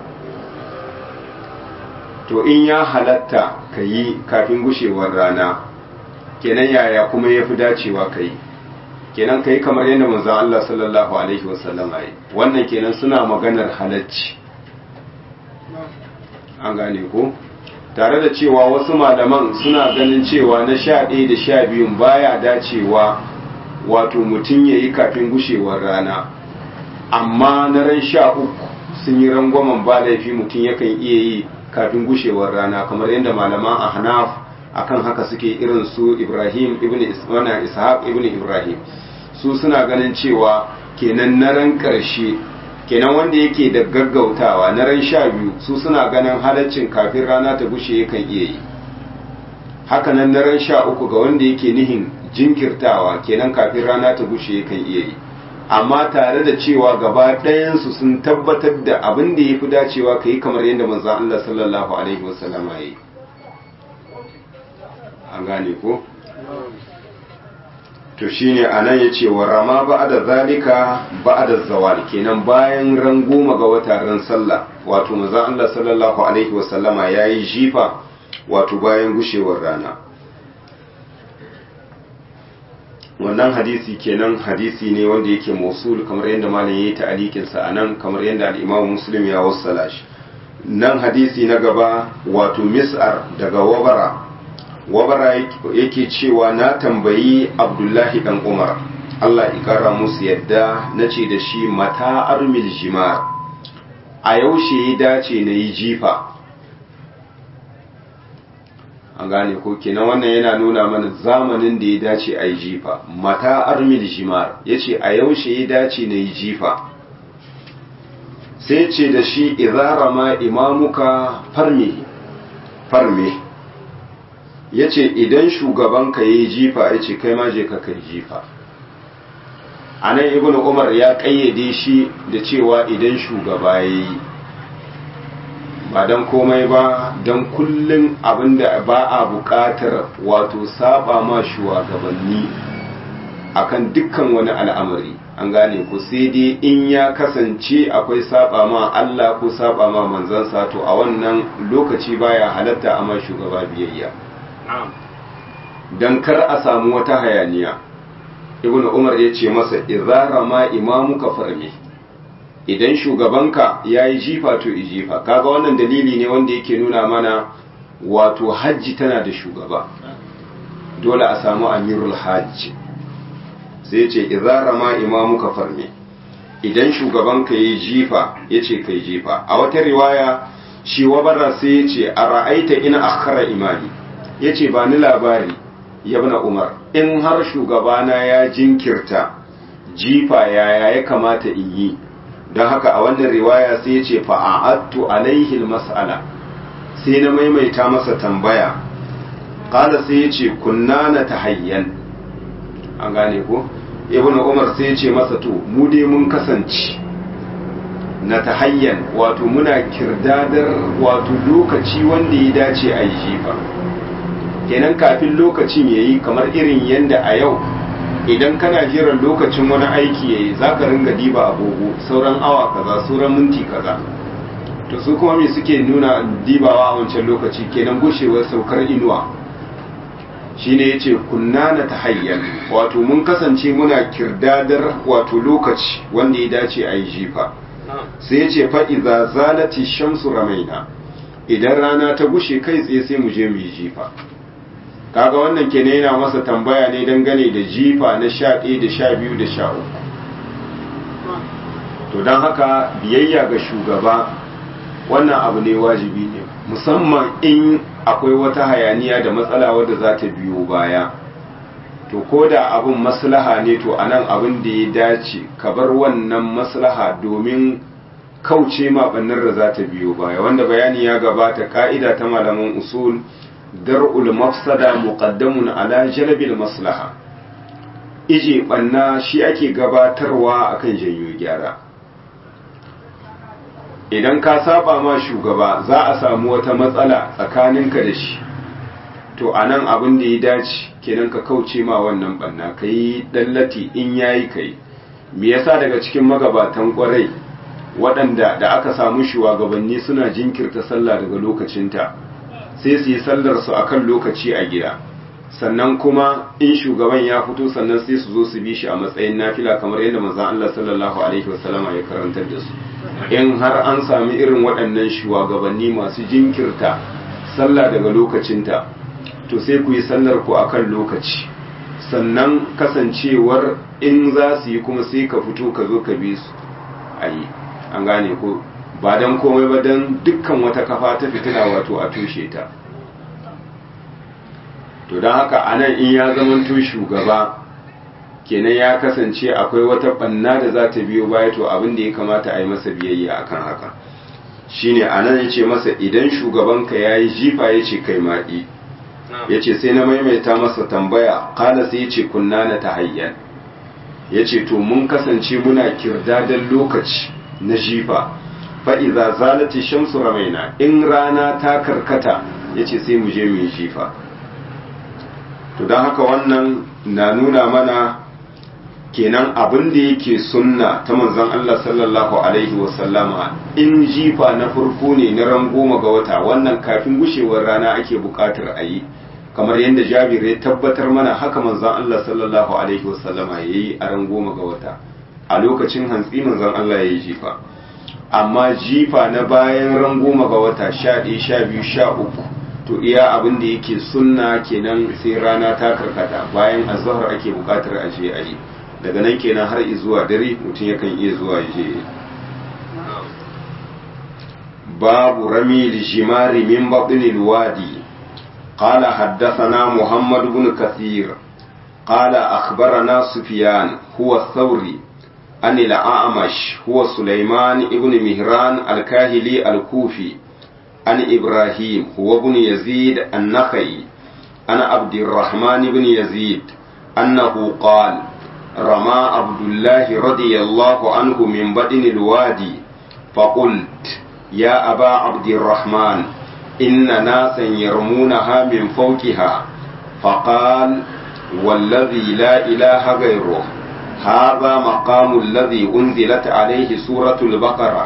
to in ya halatta ka yi kafin gushewar rana kenan yaya kuma ya fi dacewa ka yi kenan ka yi kamar yadda manzan Allah sallallahu Alaihi wasallam yi wannan kenan suna maganar halacci an gane ko tare da cewa wasu malaman suna ganin cewa na sha ɗaya da sha biyun baya dacewa wato mutum ya yi kafin gushewar rana amma na ran sha uku sun yi rangwamen ba laifi mutum yakan iya yi kafin gushewar rana kamar yadda malaman a hanaf akan haka suke irin su ibrahim ibn ishaq ibn ibrahim su suna ganin cewa kenan na ran ƙarshe kenan wanda yake da gaggautawa na ran sha biyu su suna ganin halaccin kafin rana ta gushe yakan iya yi hakanan na ran sha uku ga wanda yake nihin jinkirtawa kenan kafin rana ta gushe yakan iya yi amma tare da cewa gaba ɗayansu sun tabbatar da abin da ya fi dacewa ka yi kamar yadda manzan Allah sallallahu alaihi wasallam ya yi an gane ko to shine anan yace wa rama ba'da zalika ba'da zawal kenan bayan ran goma ga wata ran sallah wato manzon Allah sallallahu alaihi wasallama yayi jifa wato bayan gushewar rana wannan hadisi kenan hadisi ne wanda yake mausul kamar yadda malam yayi ta'alikin sa anan kamar yadda al-Imam Muslim ya wassala shi nan hadisi na gaba wato mis'ar daga wabara wabara yake cewa na tambayi abdullahi dan umar allah ikara musu yadda na ce da shi mata armil jimar a yaushe ya dace na yi jifa an gane ko kenan wannan yana nuna mana zamanin da ya dace a yi jifa mata armil jimar ya ce a yaushe ya dace na yi jifa sai ce da shi izara ma imamuka farme farme ya ce idan shugabanka ya yi jifa ya ce kai ma je ka kai jifa a nan ibn umar ya ƙayyade shi da cewa idan shugaba ya yi ba don komai ba don kullum abinda ba a buƙatar wato saba ma shugabanni akan dukkan wani al'amari an gane ku sai dai in ya kasance akwai saba ma Allah ko saba ma manzansa to a wannan lokaci baya halatta a ma shugaba biyayya don kar a samu wata hayaniya ibn umar ya ce masa izara ma imamuka farme idan shugabanka ya yi jifa to i jifa kaga wannan dalili ne wanda yake nuna mana wato hajji tana da shugaba dole a samu amirul hajji sai ce izara ma imamuka farme idan shugabanka ya yi jifa ya ce kai jifa a wata riwaya shi wabara sai ya ce a ra'aita ina akhara imani ya ce ba ni labari yabna umar in har shugabana ya jinkirta jifa yaya ya kamata in yi don haka a wannan riwaya sai ya ce fa'a'attu alaihi mas'ala sai na maimaita masa tambaya kala sai ya ce kunna na tahayyan an gane ko ibn umar sai ya ce masa to mu dai mun kasance na tahayyan wato muna kirdadar wato lokaci wanda ya dace a yi jifa kenan kafin lokacin ya yi kamar irin yadda a yau idan kana jiran lokacin wani aiki ya yi za ka ringa diba agogo sauran awa kaza sauran minti kaza to su kuma me suke nuna dibawa a wancan lokaci kenan gushewar saukar inuwa shine ya ce kunna na tahayyan wato mun kasance muna kirdadar wato lokaci wanda ya dace a yi jifa sai ya ce fa'iza zalati shamsu ramaina idan rana ta gushe kai tsaye sai mu je mu yi jifa kaga wannan kenan yana masa tambaya ne dangane da jifa na sha ɗaya da sha biyu da sha uku to don haka biyayya ga shugaba wannan abu ne wajibi ne musamman in akwai wata hayaniya da matsala wadda za ta biyo baya to ko da abin maslaha ne to anan abin da ya dace ka bar wannan maslaha domin kauce ma bannar da za ta biyo baya wanda bayani ya gabata ka'ida ta malaman usul dar'ul mafsada muqaddamun ala jalbil maslaha ije banna shi ake gabatarwa akan janyo gyara idan ka saba ma shugaba za a samu wata matsala tsakaninka da shi to anan abin da ya dace kenan ka kauce ma wannan banna kai dallati in yayi kai me yasa daga cikin magabatan kwarai waɗanda da aka samu shugabanni suna jinkirta sallah daga lokacinta sai su yi sallar su akan lokaci a gida sannan kuma in shugaban ya fito sannan sai su zo su bi shi a matsayin nafila kamar yadda manzon Allah sallallahu alaihi wasallama ya karantar da su in har an sami irin waɗannan shugabanni masu jinkirta sallah daga lokacinta to sai ku yi sallar ku akan lokaci sannan kasancewar in za su yi kuma sai ka fito ka zo ka bi su a yi an gane ko ba don komai ba don dukkan wata kafa ta fitina wato a tushe ta to don haka anan in ya zamanto shugaba kenan ya kasance akwai wata banna da za ta biyo baya to abin da ya kamata a yi masa biyayya akan haka shine anan ya ce masa idan shugabanka ya yi jifa ya ce kai maɗi ya ce sai na maimaita masa tambaya kala sai ya ce kunna na tahayyan ya ce to mun kasance muna kirdadan lokaci na jifa fa'iza zalati shamsu ramaina in rana ta karkata ya ce sai mu je mu yi jifa to don haka wannan na nuna mana kenan abin da yake sunna ta manzon Allah sallallahu alaihi wasallama in jifa na farko ne na ran goma ga wata wannan kafin gushewar rana ake bukatar a yi kamar yadda jabir ya tabbatar mana haka manzon Allah sallallahu alaihi wasallama ya yi a ran goma ga wata a lokacin hantsi manzon Allah ya yi jifa amma jifa na bayan ran goma ga wata sha ɗaya sha biyu sha uku to iya abin da yake sunna kenan sai rana ta karkata bayan azhar ake bukatar a je a yi daga nan kenan har zuwa dare mutum yakan iya zuwa je babu rami lijimari min baɗin wadi قال حدثنا محمد بن كثير قال أخبرنا سفيان هو الثوري عن الأعمش هو سليمان بن مهران الكاهلي الكوفي عن إبراهيم هو بن يزيد النخعي عن عبد الرحمن بن يزيد أنه قال رمى عبد الله رضي الله عنه من بدن الوادي فقلت يا أبا عبد الرحمن إن ناسا يرمونها من فوقها فقال والذي لا إله غيره هذا مقام الذي أنزلت عليه سورة البقرة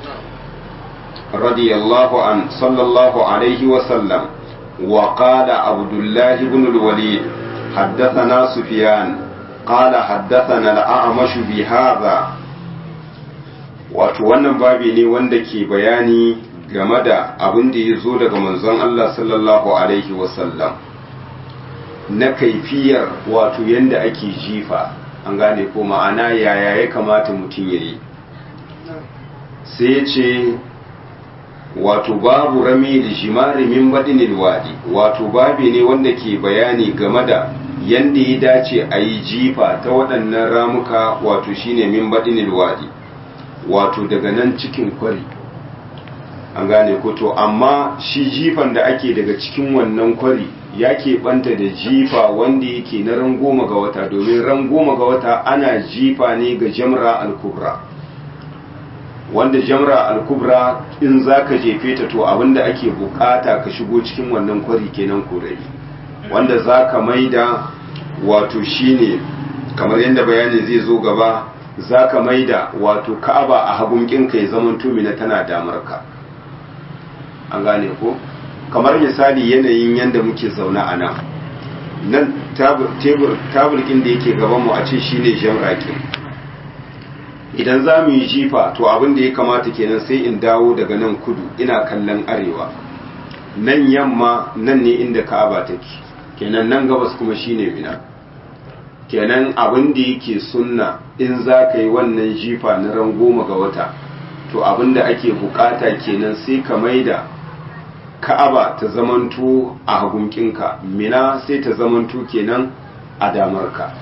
رضي الله عنه صلى الله عليه وسلم وقال عبد الله بن الوليد حدثنا سفيان قال حدثنا الأعمش بهذا wato wannan babi ne wanda ke bayani game da abin da ya zo daga manzon Allah sallallahu alaihi wasallam na kaifiyar wato yanda ake jifa an gane ko ma'ana yaya ya kamata mutum ya yi sai ce wato babu rami da jimari min baɗinil wadi wato babi ne wanda ke bayani game da yanda ya dace a yi jifa ta waɗannan ramuka wato shine min baɗinil wadi wato daga nan cikin kwari an gane ko to amma shi jifan da ake daga cikin wannan kwari ya keɓanta da jifa wanda yake na ran goma ga wata domin ran goma ga wata ana jifa ne ga jamra al-kubra wanda jamra al-kubra in za ka jefe ta to abinda ake bukata ka shigo cikin wannan kwari kenan korai wanda za ka maida wato shine kamar yadda bayani zai zo gaba za ka maida wato ka'aba a hagun kinka ya zaman tumina tana damar ka an gane ko kamar misali yanayin yadda muke zaune a nan nan tebur tabulkin da yake gabanmu a ce shine jamrakin idan za mu yi jifa to abin da ya kamata kenan sai in dawo daga nan kudu ina kallon arewa nan yamma nan ne inda ka'aba take kenan nan gabas kuma shine mina kenan abin da yake sunna in za ka yi wannan jifa na ran goma ga wata to abin da ake bukata kenan sai ka maida ka'aba ta zamanto a hagunkinka mina sai ta zamanto kenan a damarka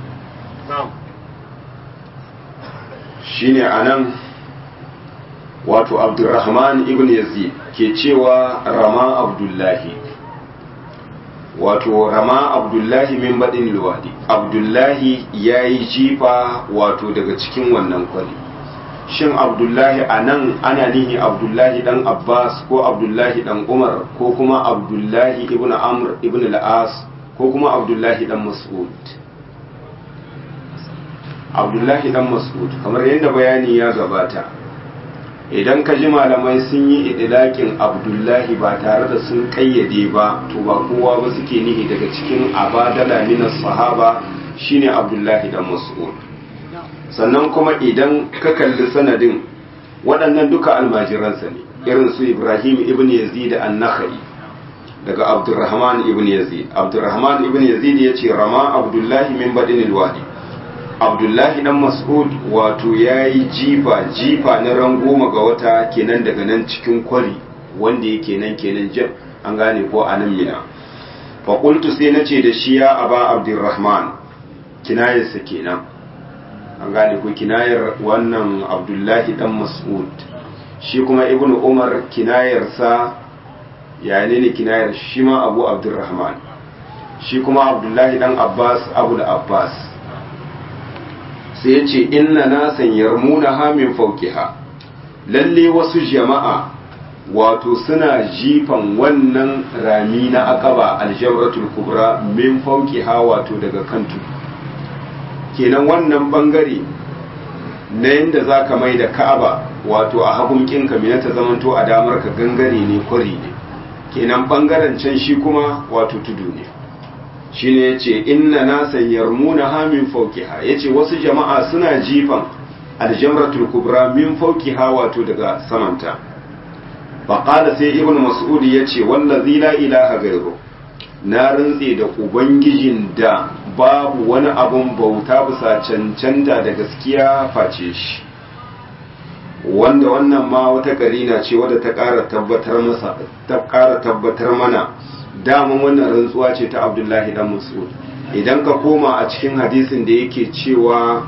shine anan wato abdurrahman ibn yazid ke cewa rama abdullahi wato rama abdullahi min baɗin luwadi abdullahi ya yi jifa wato daga cikin wannan kwari shin abdullahi a nan ana nihi abdullahi dan abbas ko abdullahi dan umar ko kuma abdullahi ibn amr ibn al'as ko kuma abdullahi dan mas'ud abdullahi dan mas'ud kamar yadda bayani ya gabata idan ka ji malamai sun yi idilakin abdullahi ba tare da sun kayyade ba to ba kowa ba suke nihi daga cikin abadala minas sahaba shine abdullahi dan mas'ud sannan kuma idan ka kalli sanadin waɗannan duka almajiransa ne irin su ibrahim ibn yazid an-nakhai daga abdurrahman ibn yazid abdurrahman ibn yazid ya ce rama abdullahi min badinil wadi abdullahi dan mas'ud wato ya yi jifa jifa na ran goma ga wata kenan daga nan cikin kwari wanda yake nan kenan jam an gane ko a nan mina faƙultu sai na ce da shi ya aba abdurrahman kinayarsa kenan an gane ko kinayar wannan abdullahi dan mas'ud shi kuma ibnu umar kinayarsa ya ne ne kinayar shi ma abu abdurrahman shi kuma abdullahi dan abbas abu da abbas sai ya ce inna nasan yarmuna hamin faukiha lalle wasu jama'a wato suna jifan wannan rami na akaba aljamratul kubra min faukiha wato daga kantu kenan wannan bangare na yadda za ka mai da ka'aba wato a hagun kinka mina ta zamanto a damar ka gangare ne kwari ne kenan bangaren can shi kuma wato tudu ne shine yace inna nasan yarmuna ha min fawqiha yace wasu jama'a suna jifan aljamratul kubra min fawqiha wato daga samanta fa qala sai ibnu mas'ud yace wallazi la ilaha ghayru na rantse da ubangijin da babu wani abun bauta bisa cancanta da gaskiya face shi wanda wannan ma wata karina ce wadda ta ƙara tabbatar masa ta ƙara tabbatar mana daman wannan rantsuwa ce ta abdullahi dan mas'ud idan ka koma a cikin hadisin da yake cewa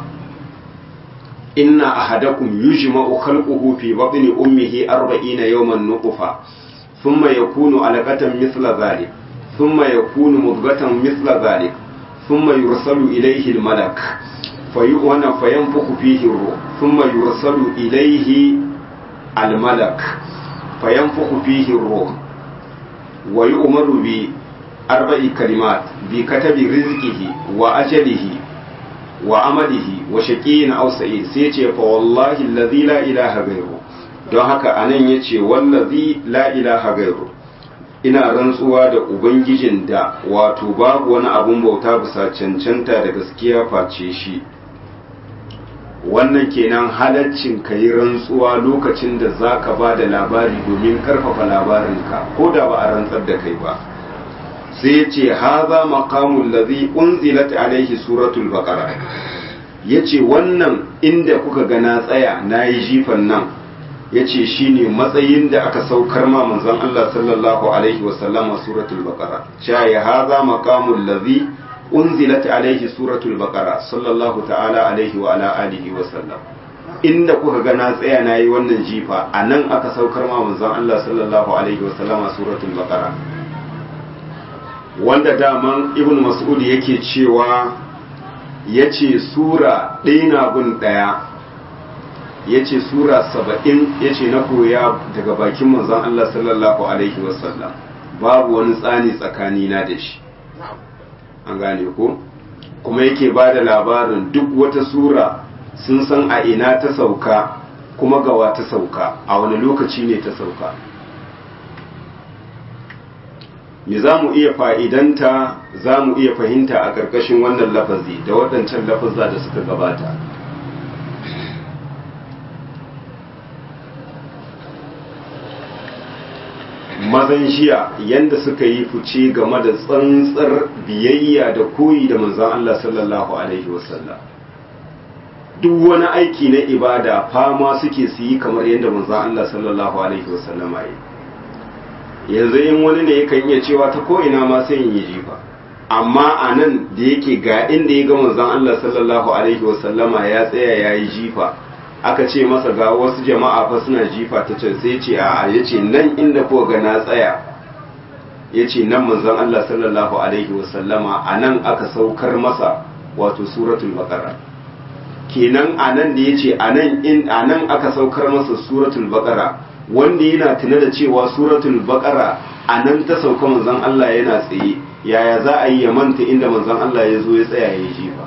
inna ahadakum yujma'u khalquhu fi batni ummihi 40 yawman nutfa thumma yakunu alaqatan mithla dhalik thumma yakunu mudghatan mithla dhalik thumma yursalu ilayhi almalak fayu'wana fayanfukhu fihi ruh thumma yursalu ilayhi almalak fayanfuku fihi ruh wa yu'maru bi arba'i kalimat bi katabi rizqihi wa ajalihi wa amalihi wa shaqiyyin aw sa'id sai ce fa wallahi allazi la ilaha ghayru don haka anan yace wallazi la ilaha ghayru ina rantsuwa da ubangijin da wato babu wani abun bauta bisa cancanta da gaskiya face shi wannan kenan halaccin ka yi rantsuwa lokacin da za ka ba da labari domin karfafa labarinka ko da ba a rantsar da kai ba sai ya ce haza maqamul ladhi unzilat alaihi suratul baqara yace wannan inda kuka ga na tsaya nayi jifan nan yace shine matsayin da aka saukar ma manzon Allah sallallahu alaihi wasallam suratul baqara cha ya haza maqamul ladhi unzilat alaihi suratul baqara sallallahu ta'ala alaihi wa ala alihi wa sallam inda kuka ga na tsaya nayi wannan jifa anan aka saukar ma manzon Allah sallallahu alaihi wa sallama suratul baqara wanda daman ibn mas'ud yake cewa yace sura ɗaya na gun ɗaya yace sura saba'in yace na koya daga bakin manzon Allah sallallahu alaihi wa sallam babu wani tsani tsakanina da shi an gane ko kuma yake ba da labarin duk wata sura sun san a ina ta sauka kuma gawa ta sauka a wani lokaci ne ta sauka me za mu iya fa'idanta za mu iya fahimta a ƙarƙashin wannan lafazi da waɗancan lafazza da suka gabata mazan jiya yanda suka yi fice game da tsantsar biyayya da koyi da manzan Allah sallallahu Alaihi wasallam duk wani aiki na ibada fama suke su yi kamar yadda manzan Allah sallallahu Alaihi wasallam yi yanzu in wani ne yakan iya cewa ta ko'ina ma sai yi jifa amma a nan da yake ga inda ya ga manzan Allah sallallahu Alaihi wasallama ya tsaya ya yi jifa aka ce masa ga wasu jama'a fa suna jifa ta can sai ce a ya ce nan inda ko ga na tsaya ya ce nan manzon Allah sallallahu alaihi wasallama a nan aka saukar masa wato suratul baqara kenan a nan da ya ce a nan aka saukar masa suratul baqara wanda yana tuna da cewa suratul baqara a nan ta sauka manzon Allah yana tsaye yaya za a yi ya manta inda manzon Allah ya zo ya tsaya ya yi jifa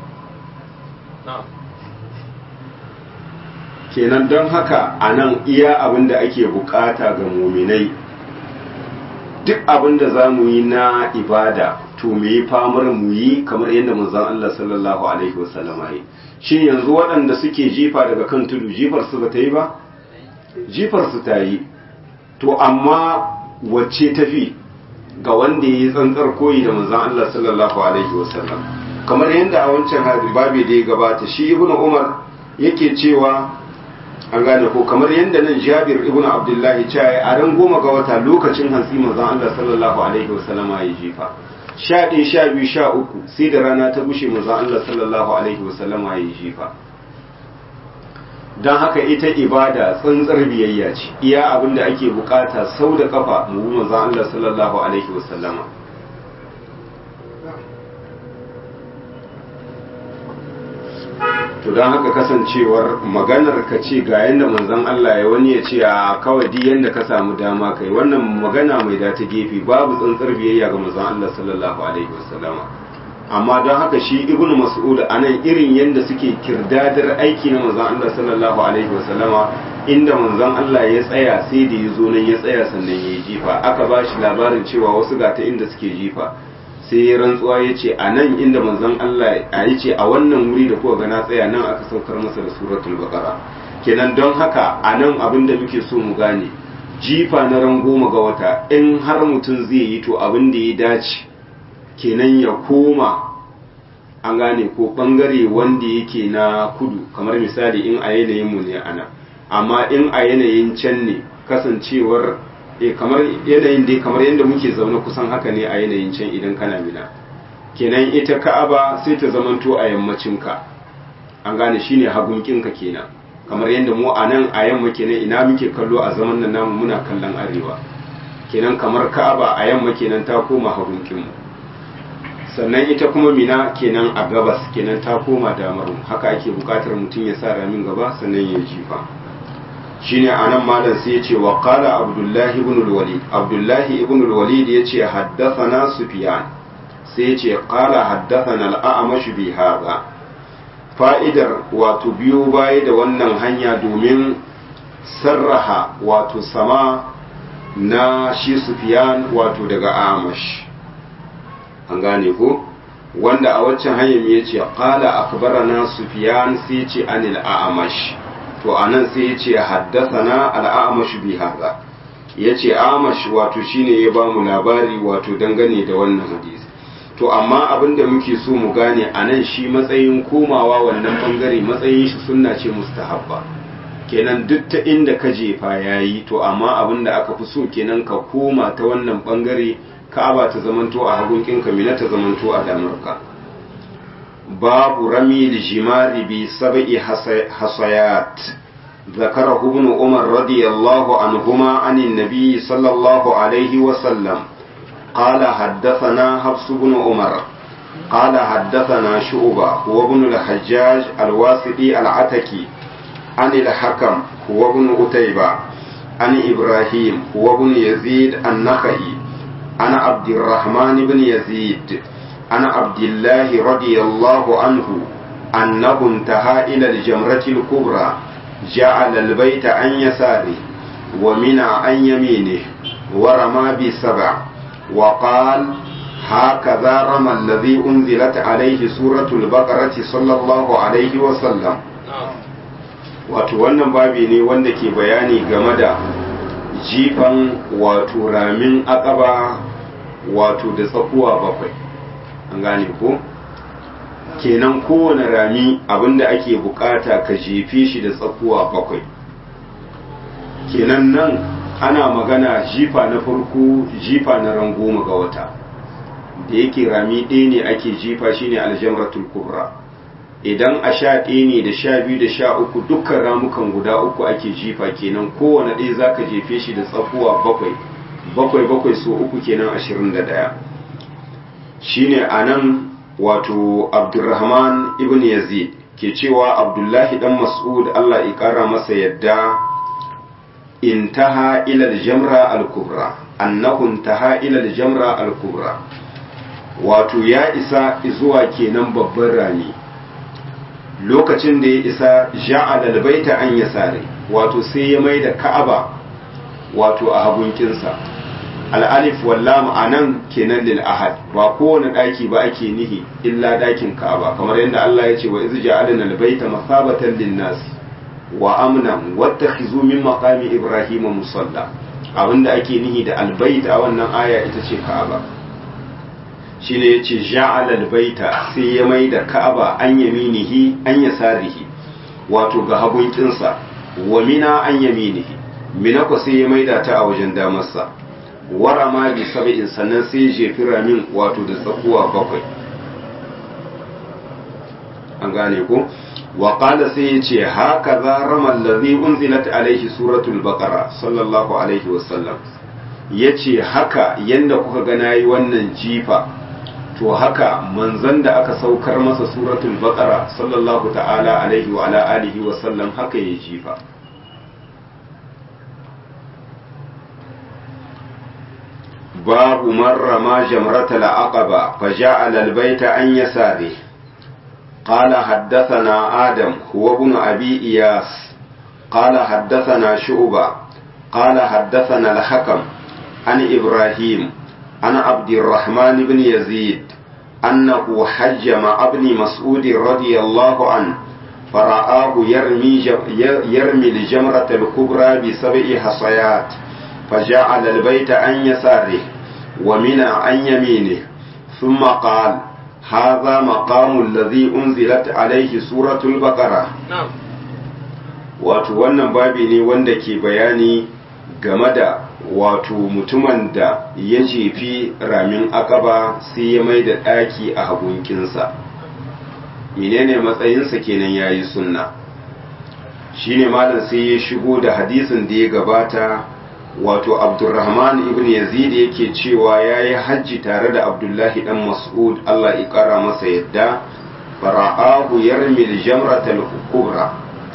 kenan don haka a nan iya abin da ake bukata ga muminai duk abin da za mu yi na ibada to mu yi famar mu yi kamar yadda manzon Allah sallallahu alaihi wasallama yi shin yanzu waɗanda suke jifa daga kan tudu jifar su ba ta yi ba jifar su ta yi to amma wacce tafi ga wanda ya yi tsantsar koyi da manzon Allah sallallahu alaihi wasallam kamar yadda a wancan babi da ya gabata shi ibnu umar yake cewa an gane ko kamar yadda nan jabir ibn abdullahi cewa a ran goma ga wata lokacin hantsi manzon Allah sallallahu alaihi wasallam ya jifa sha ɗaya sha biyu sha uku sai da rana ta gushe manzon Allah sallallahu alaihi wasallam ya jifa don haka ita ibada tsantsar biyayya ce iya abin da ake bukata sau da kafa mu bi manzon Allah sallallahu alaihi wasallama to don haka kasancewar maganar ka ce ga yadda manzon Allah ya wani ya ce a kawai di yadda ka samu dama kai wannan magana mai da ta gefe babu tsantsar biyayya ga manzon Allah sallallahu alaihi wasallama amma don haka shi ibnu mas'ud anan irin yadda suke kirdadar aiki na manzon Allah sallallahu alaihi wasallama inda manzon Allah ya tsaya sai da ya zo nan ya tsaya sannan ya yi jifa aka ba shi labarin cewa wasu ga ta inda suke jifa sai ya rantsuwa ya ce a nan inda manzon Allah a yi ce a wannan wuri da kuka gana tsaya nan aka saukar masa da suratul baqara kenan don haka a nan abin da muke so mu gane jifa na ran goma ga wata in har mutum zai yi to abin da ya dace kenan ya koma an gane ko bangare wanda yake na kudu kamar misali in a yanayin mu ne ana amma in a yanayin can ne kasancewar e kamar yanayin dai kamar yadda muke zaune kusan haka ne a yanayin can idan kana mina kenan ita ka'aba sai ta zamanto a yammacinka an gane shine hagunkinka kenan kamar yadda mu a nan a yamma kenan ina muke kallo a zaman nan namu muna kallon arewa kenan kamar ka'aba a yamma kenan ta koma hagunkinmu sannan ita kuma mina kenan a gabas kenan ta koma damar haka ake bukatar mutum ya sa ramin gaba sannan ya jifa shine anan malam sai ya ce wa qala abdullahi ibn al-walid abdullahi ibn al-walid ya ce haddathana sufyan sai ya ce qala haddathana al-a'mash bi hadha fa'idar wato biyo baya da wannan hanya domin sarraha wato sama na shi sufyan wato daga amash an gane ko wanda a waccan hanyar ya ce qala akbarana sufyan sai ce anil a'mash to anan sai ya ce haddasana al'amash bi hadha ya ce amash wato shine ya ba mu labari wato dangane da wannan hadisi to amma abin da muke so mu gane a nan shi matsayin komawa wannan bangare matsayin shi sunna ce mustahabba kenan duk ta inda ka jefa yayi to amma abin da aka fi so kenan ka koma ta wannan bangare ka'aba ta zamanto a hagun kinka mina ta zamanto a damarka babu rami lijimari bi sab'i hasayat ذكره ابن عمر رضي الله عنهما عن النبي صلى الله عليه وسلم قال حدثنا حفص بن عمر قال حدثنا شعبة هو ابن الحجاج الواسطي العتكي عن الحكم هو ابن قتيبة عن إبراهيم هو ابن يزيد النخعي عن عبد الرحمن بن يزيد عن عبد الله رضي الله عنه أنه انتهى إلى الجمرة الكبرى جعل البيت عن يساره ومنع عن يمينه ورمى بسبع وقال هكذا رمى الذي أنزلت عليه سورة البقرة صلى الله عليه وسلم wato wannan babi ne wanda ke bayani game da jifan wato ramin akaba wato da tsakuwa bakwai an gane ko kenan kowane rami abinda ake bukata ka jefe shi da tsakuwa bakwai kenan nan ana magana jifa na farko jifa na ran goma ga wata da yake rami ɗaya ne ake jifa shine aljamratul kubra idan a sha ɗaya ne da sha biyu da sha uku dukkan ramukan guda uku ake jifa kenan kowane ɗaya za ka jefe shi da tsakuwa bakwai bakwai bakwai so uku kenan ashirin da ɗaya shine a nan wato abdulrahman ibn yazid ke cewa abdullahi dan mas'ud allah ya ƙara masa yadda intaha ila jamra al-kubra annahu intaha ila jamra al-kubra wato ya isa zuwa kenan babban rami lokacin da ya isa ja'ala albayta an yasari wato sai ya mai da ka'aba wato a hagunkinsa al'alif wallam anan kenan lil ahad ba kowane daki ba ake nihi illa dakin ka'aba kamar yadda Allah ya ce wa iz ja'alna albayta masabatan lin nas wa amnan wattakhizu min maqami ibrahima musalla abinda ake nihi da albayt a wannan aya ita ce ka'aba shine yace ja'ala albayta sai ya mai da ka'aba an yaminihi an yasarihi wato ga hagun kinsa wa mina an yaminihi mina ko sai ya maida ta a wajen damarsa wara ma bi sab'in sannan sai ya jefi ramin wato da tsakuwa bakwai an gane ko wa qala sai ya ce haka za rama allazi unzilat alaihi suratul baqara sallallahu alaihi wasallam yace haka yanda kuka ga nayi wannan jifa to haka manzon da aka saukar masa suratul baqara sallallahu ta'ala alaihi wa ala alihi wa sallam haka ya jifa babu marra ma jamratal aqaba fa ja'ala al-bayta an yasari قال حدثنا آدم هو ابن أبي إياس قال حدثنا شعبة قال حدثنا الحكم عن إبراهيم عن عبد الرحمن بن يزيد أنه حج مع ابن مسعود رضي الله عنه فرآه يرمي, يرمي الجمرة الكبرى بسبع حصيات فجعل البيت عن يساره ومنى عن يمينه ثم قال هذا مقام الذي أنزلت عليه سورة البقرة نعم wato wannan babi ne wanda ke bayani game da wato mutumin da ya jefi ramin akaba sai ya mai da ɗaki a hagunkinsa menene matsayinsa kenan ya yi sunna shine malam sai ya shigo da hadisin da ya gabata wato abdurrahman ibn yazid yake cewa ya yi hajji tare da abdullahi dan mas'ud allah ya kara masa yadda fara'ahu yarmil jamratal kubra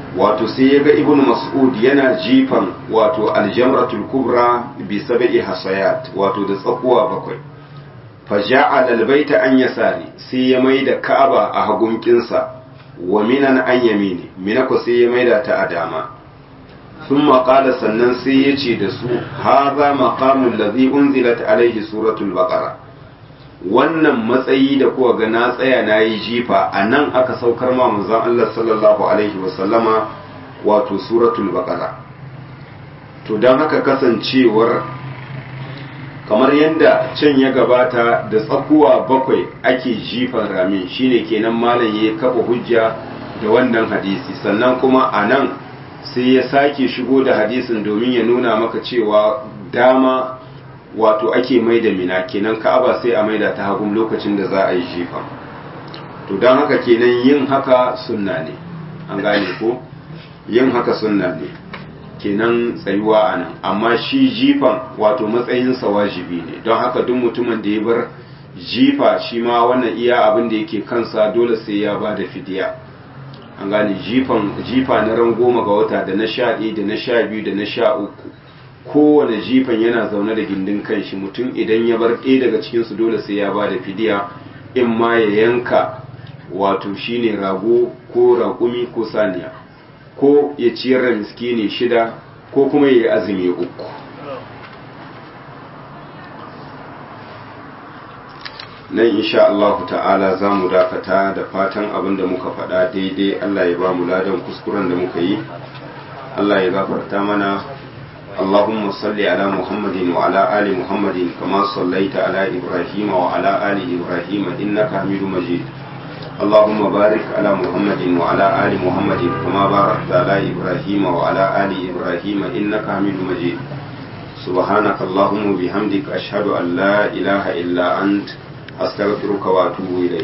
wato sai ya ga ibn mas'ud yana jifan wato aljamratul kubra bi sab'i hasayat wato da tsakuwa bakwai fa ja'ala albayta an yasari sai ya maida ka'aba a hagunkinsa wa minan an yamini mina ko sai ya maida ta a dama thumma qala sannan sai ya ce da su hadha maqamul ladhi unzilat alayhi suratul baqara wannan matsayi da kuwa ga na tsaya na yi jifa a nan aka saukar ma manzon Allah sallallahu alaihi wasallama wato suratul baqara to don haka kasancewar kamar yadda can ya gabata da tsakuwa bakwai ake jifan ramin shine kenan malam ya kafa hujja da wannan hadisi sannan kuma a nan sai ya sake shigo da hadisin domin ya nuna maka cewa dama wato ake mai da mina kenan ka'aba sai a maida ta hagun lokacin da za a yi jifa to don haka kenan yin haka sunna ne an gane ko yin haka sunna ne kenan tsayuwa a nan amma shi jifan wato matsayinsa wajibi ne don haka duk mutumin da ya bar jifa shi ma wannan iya abin da yake kansa dole sai ya ba da fidiya an gane jifan jifa na ran goma ga wata da na sha ɗaya da na sha biyu da na sha uku kowane jifan yana zaune da gindin kanshi mutum idan ya bar ɗaya daga cikinsu dole sai ya ba da fidiya in ma ya yanka wato shine rago ko raƙumi ko saniya ko ya ciyar da miskini shida ko kuma ya yi azumi uku nan insha Allah ta'ala za mu dakata da fatan abin da muka faɗa daidai Allah ya ba mu ladan kuskuren da muka yi Allah ya gafarta mana اللهم صل على محمد وعلى آل محمد كما صليت على إبراهيم وعلى آل إبراهيم إنك حميد مجيد اللهم بارك على محمد وعلى آل محمد كما باركت على إبراهيم وعلى آل إبراهيم إنك حميد مجيد سبحانك اللهم وبحمدك أشهد أن لا إله إلا أنت أستغفرك وأتوب إليك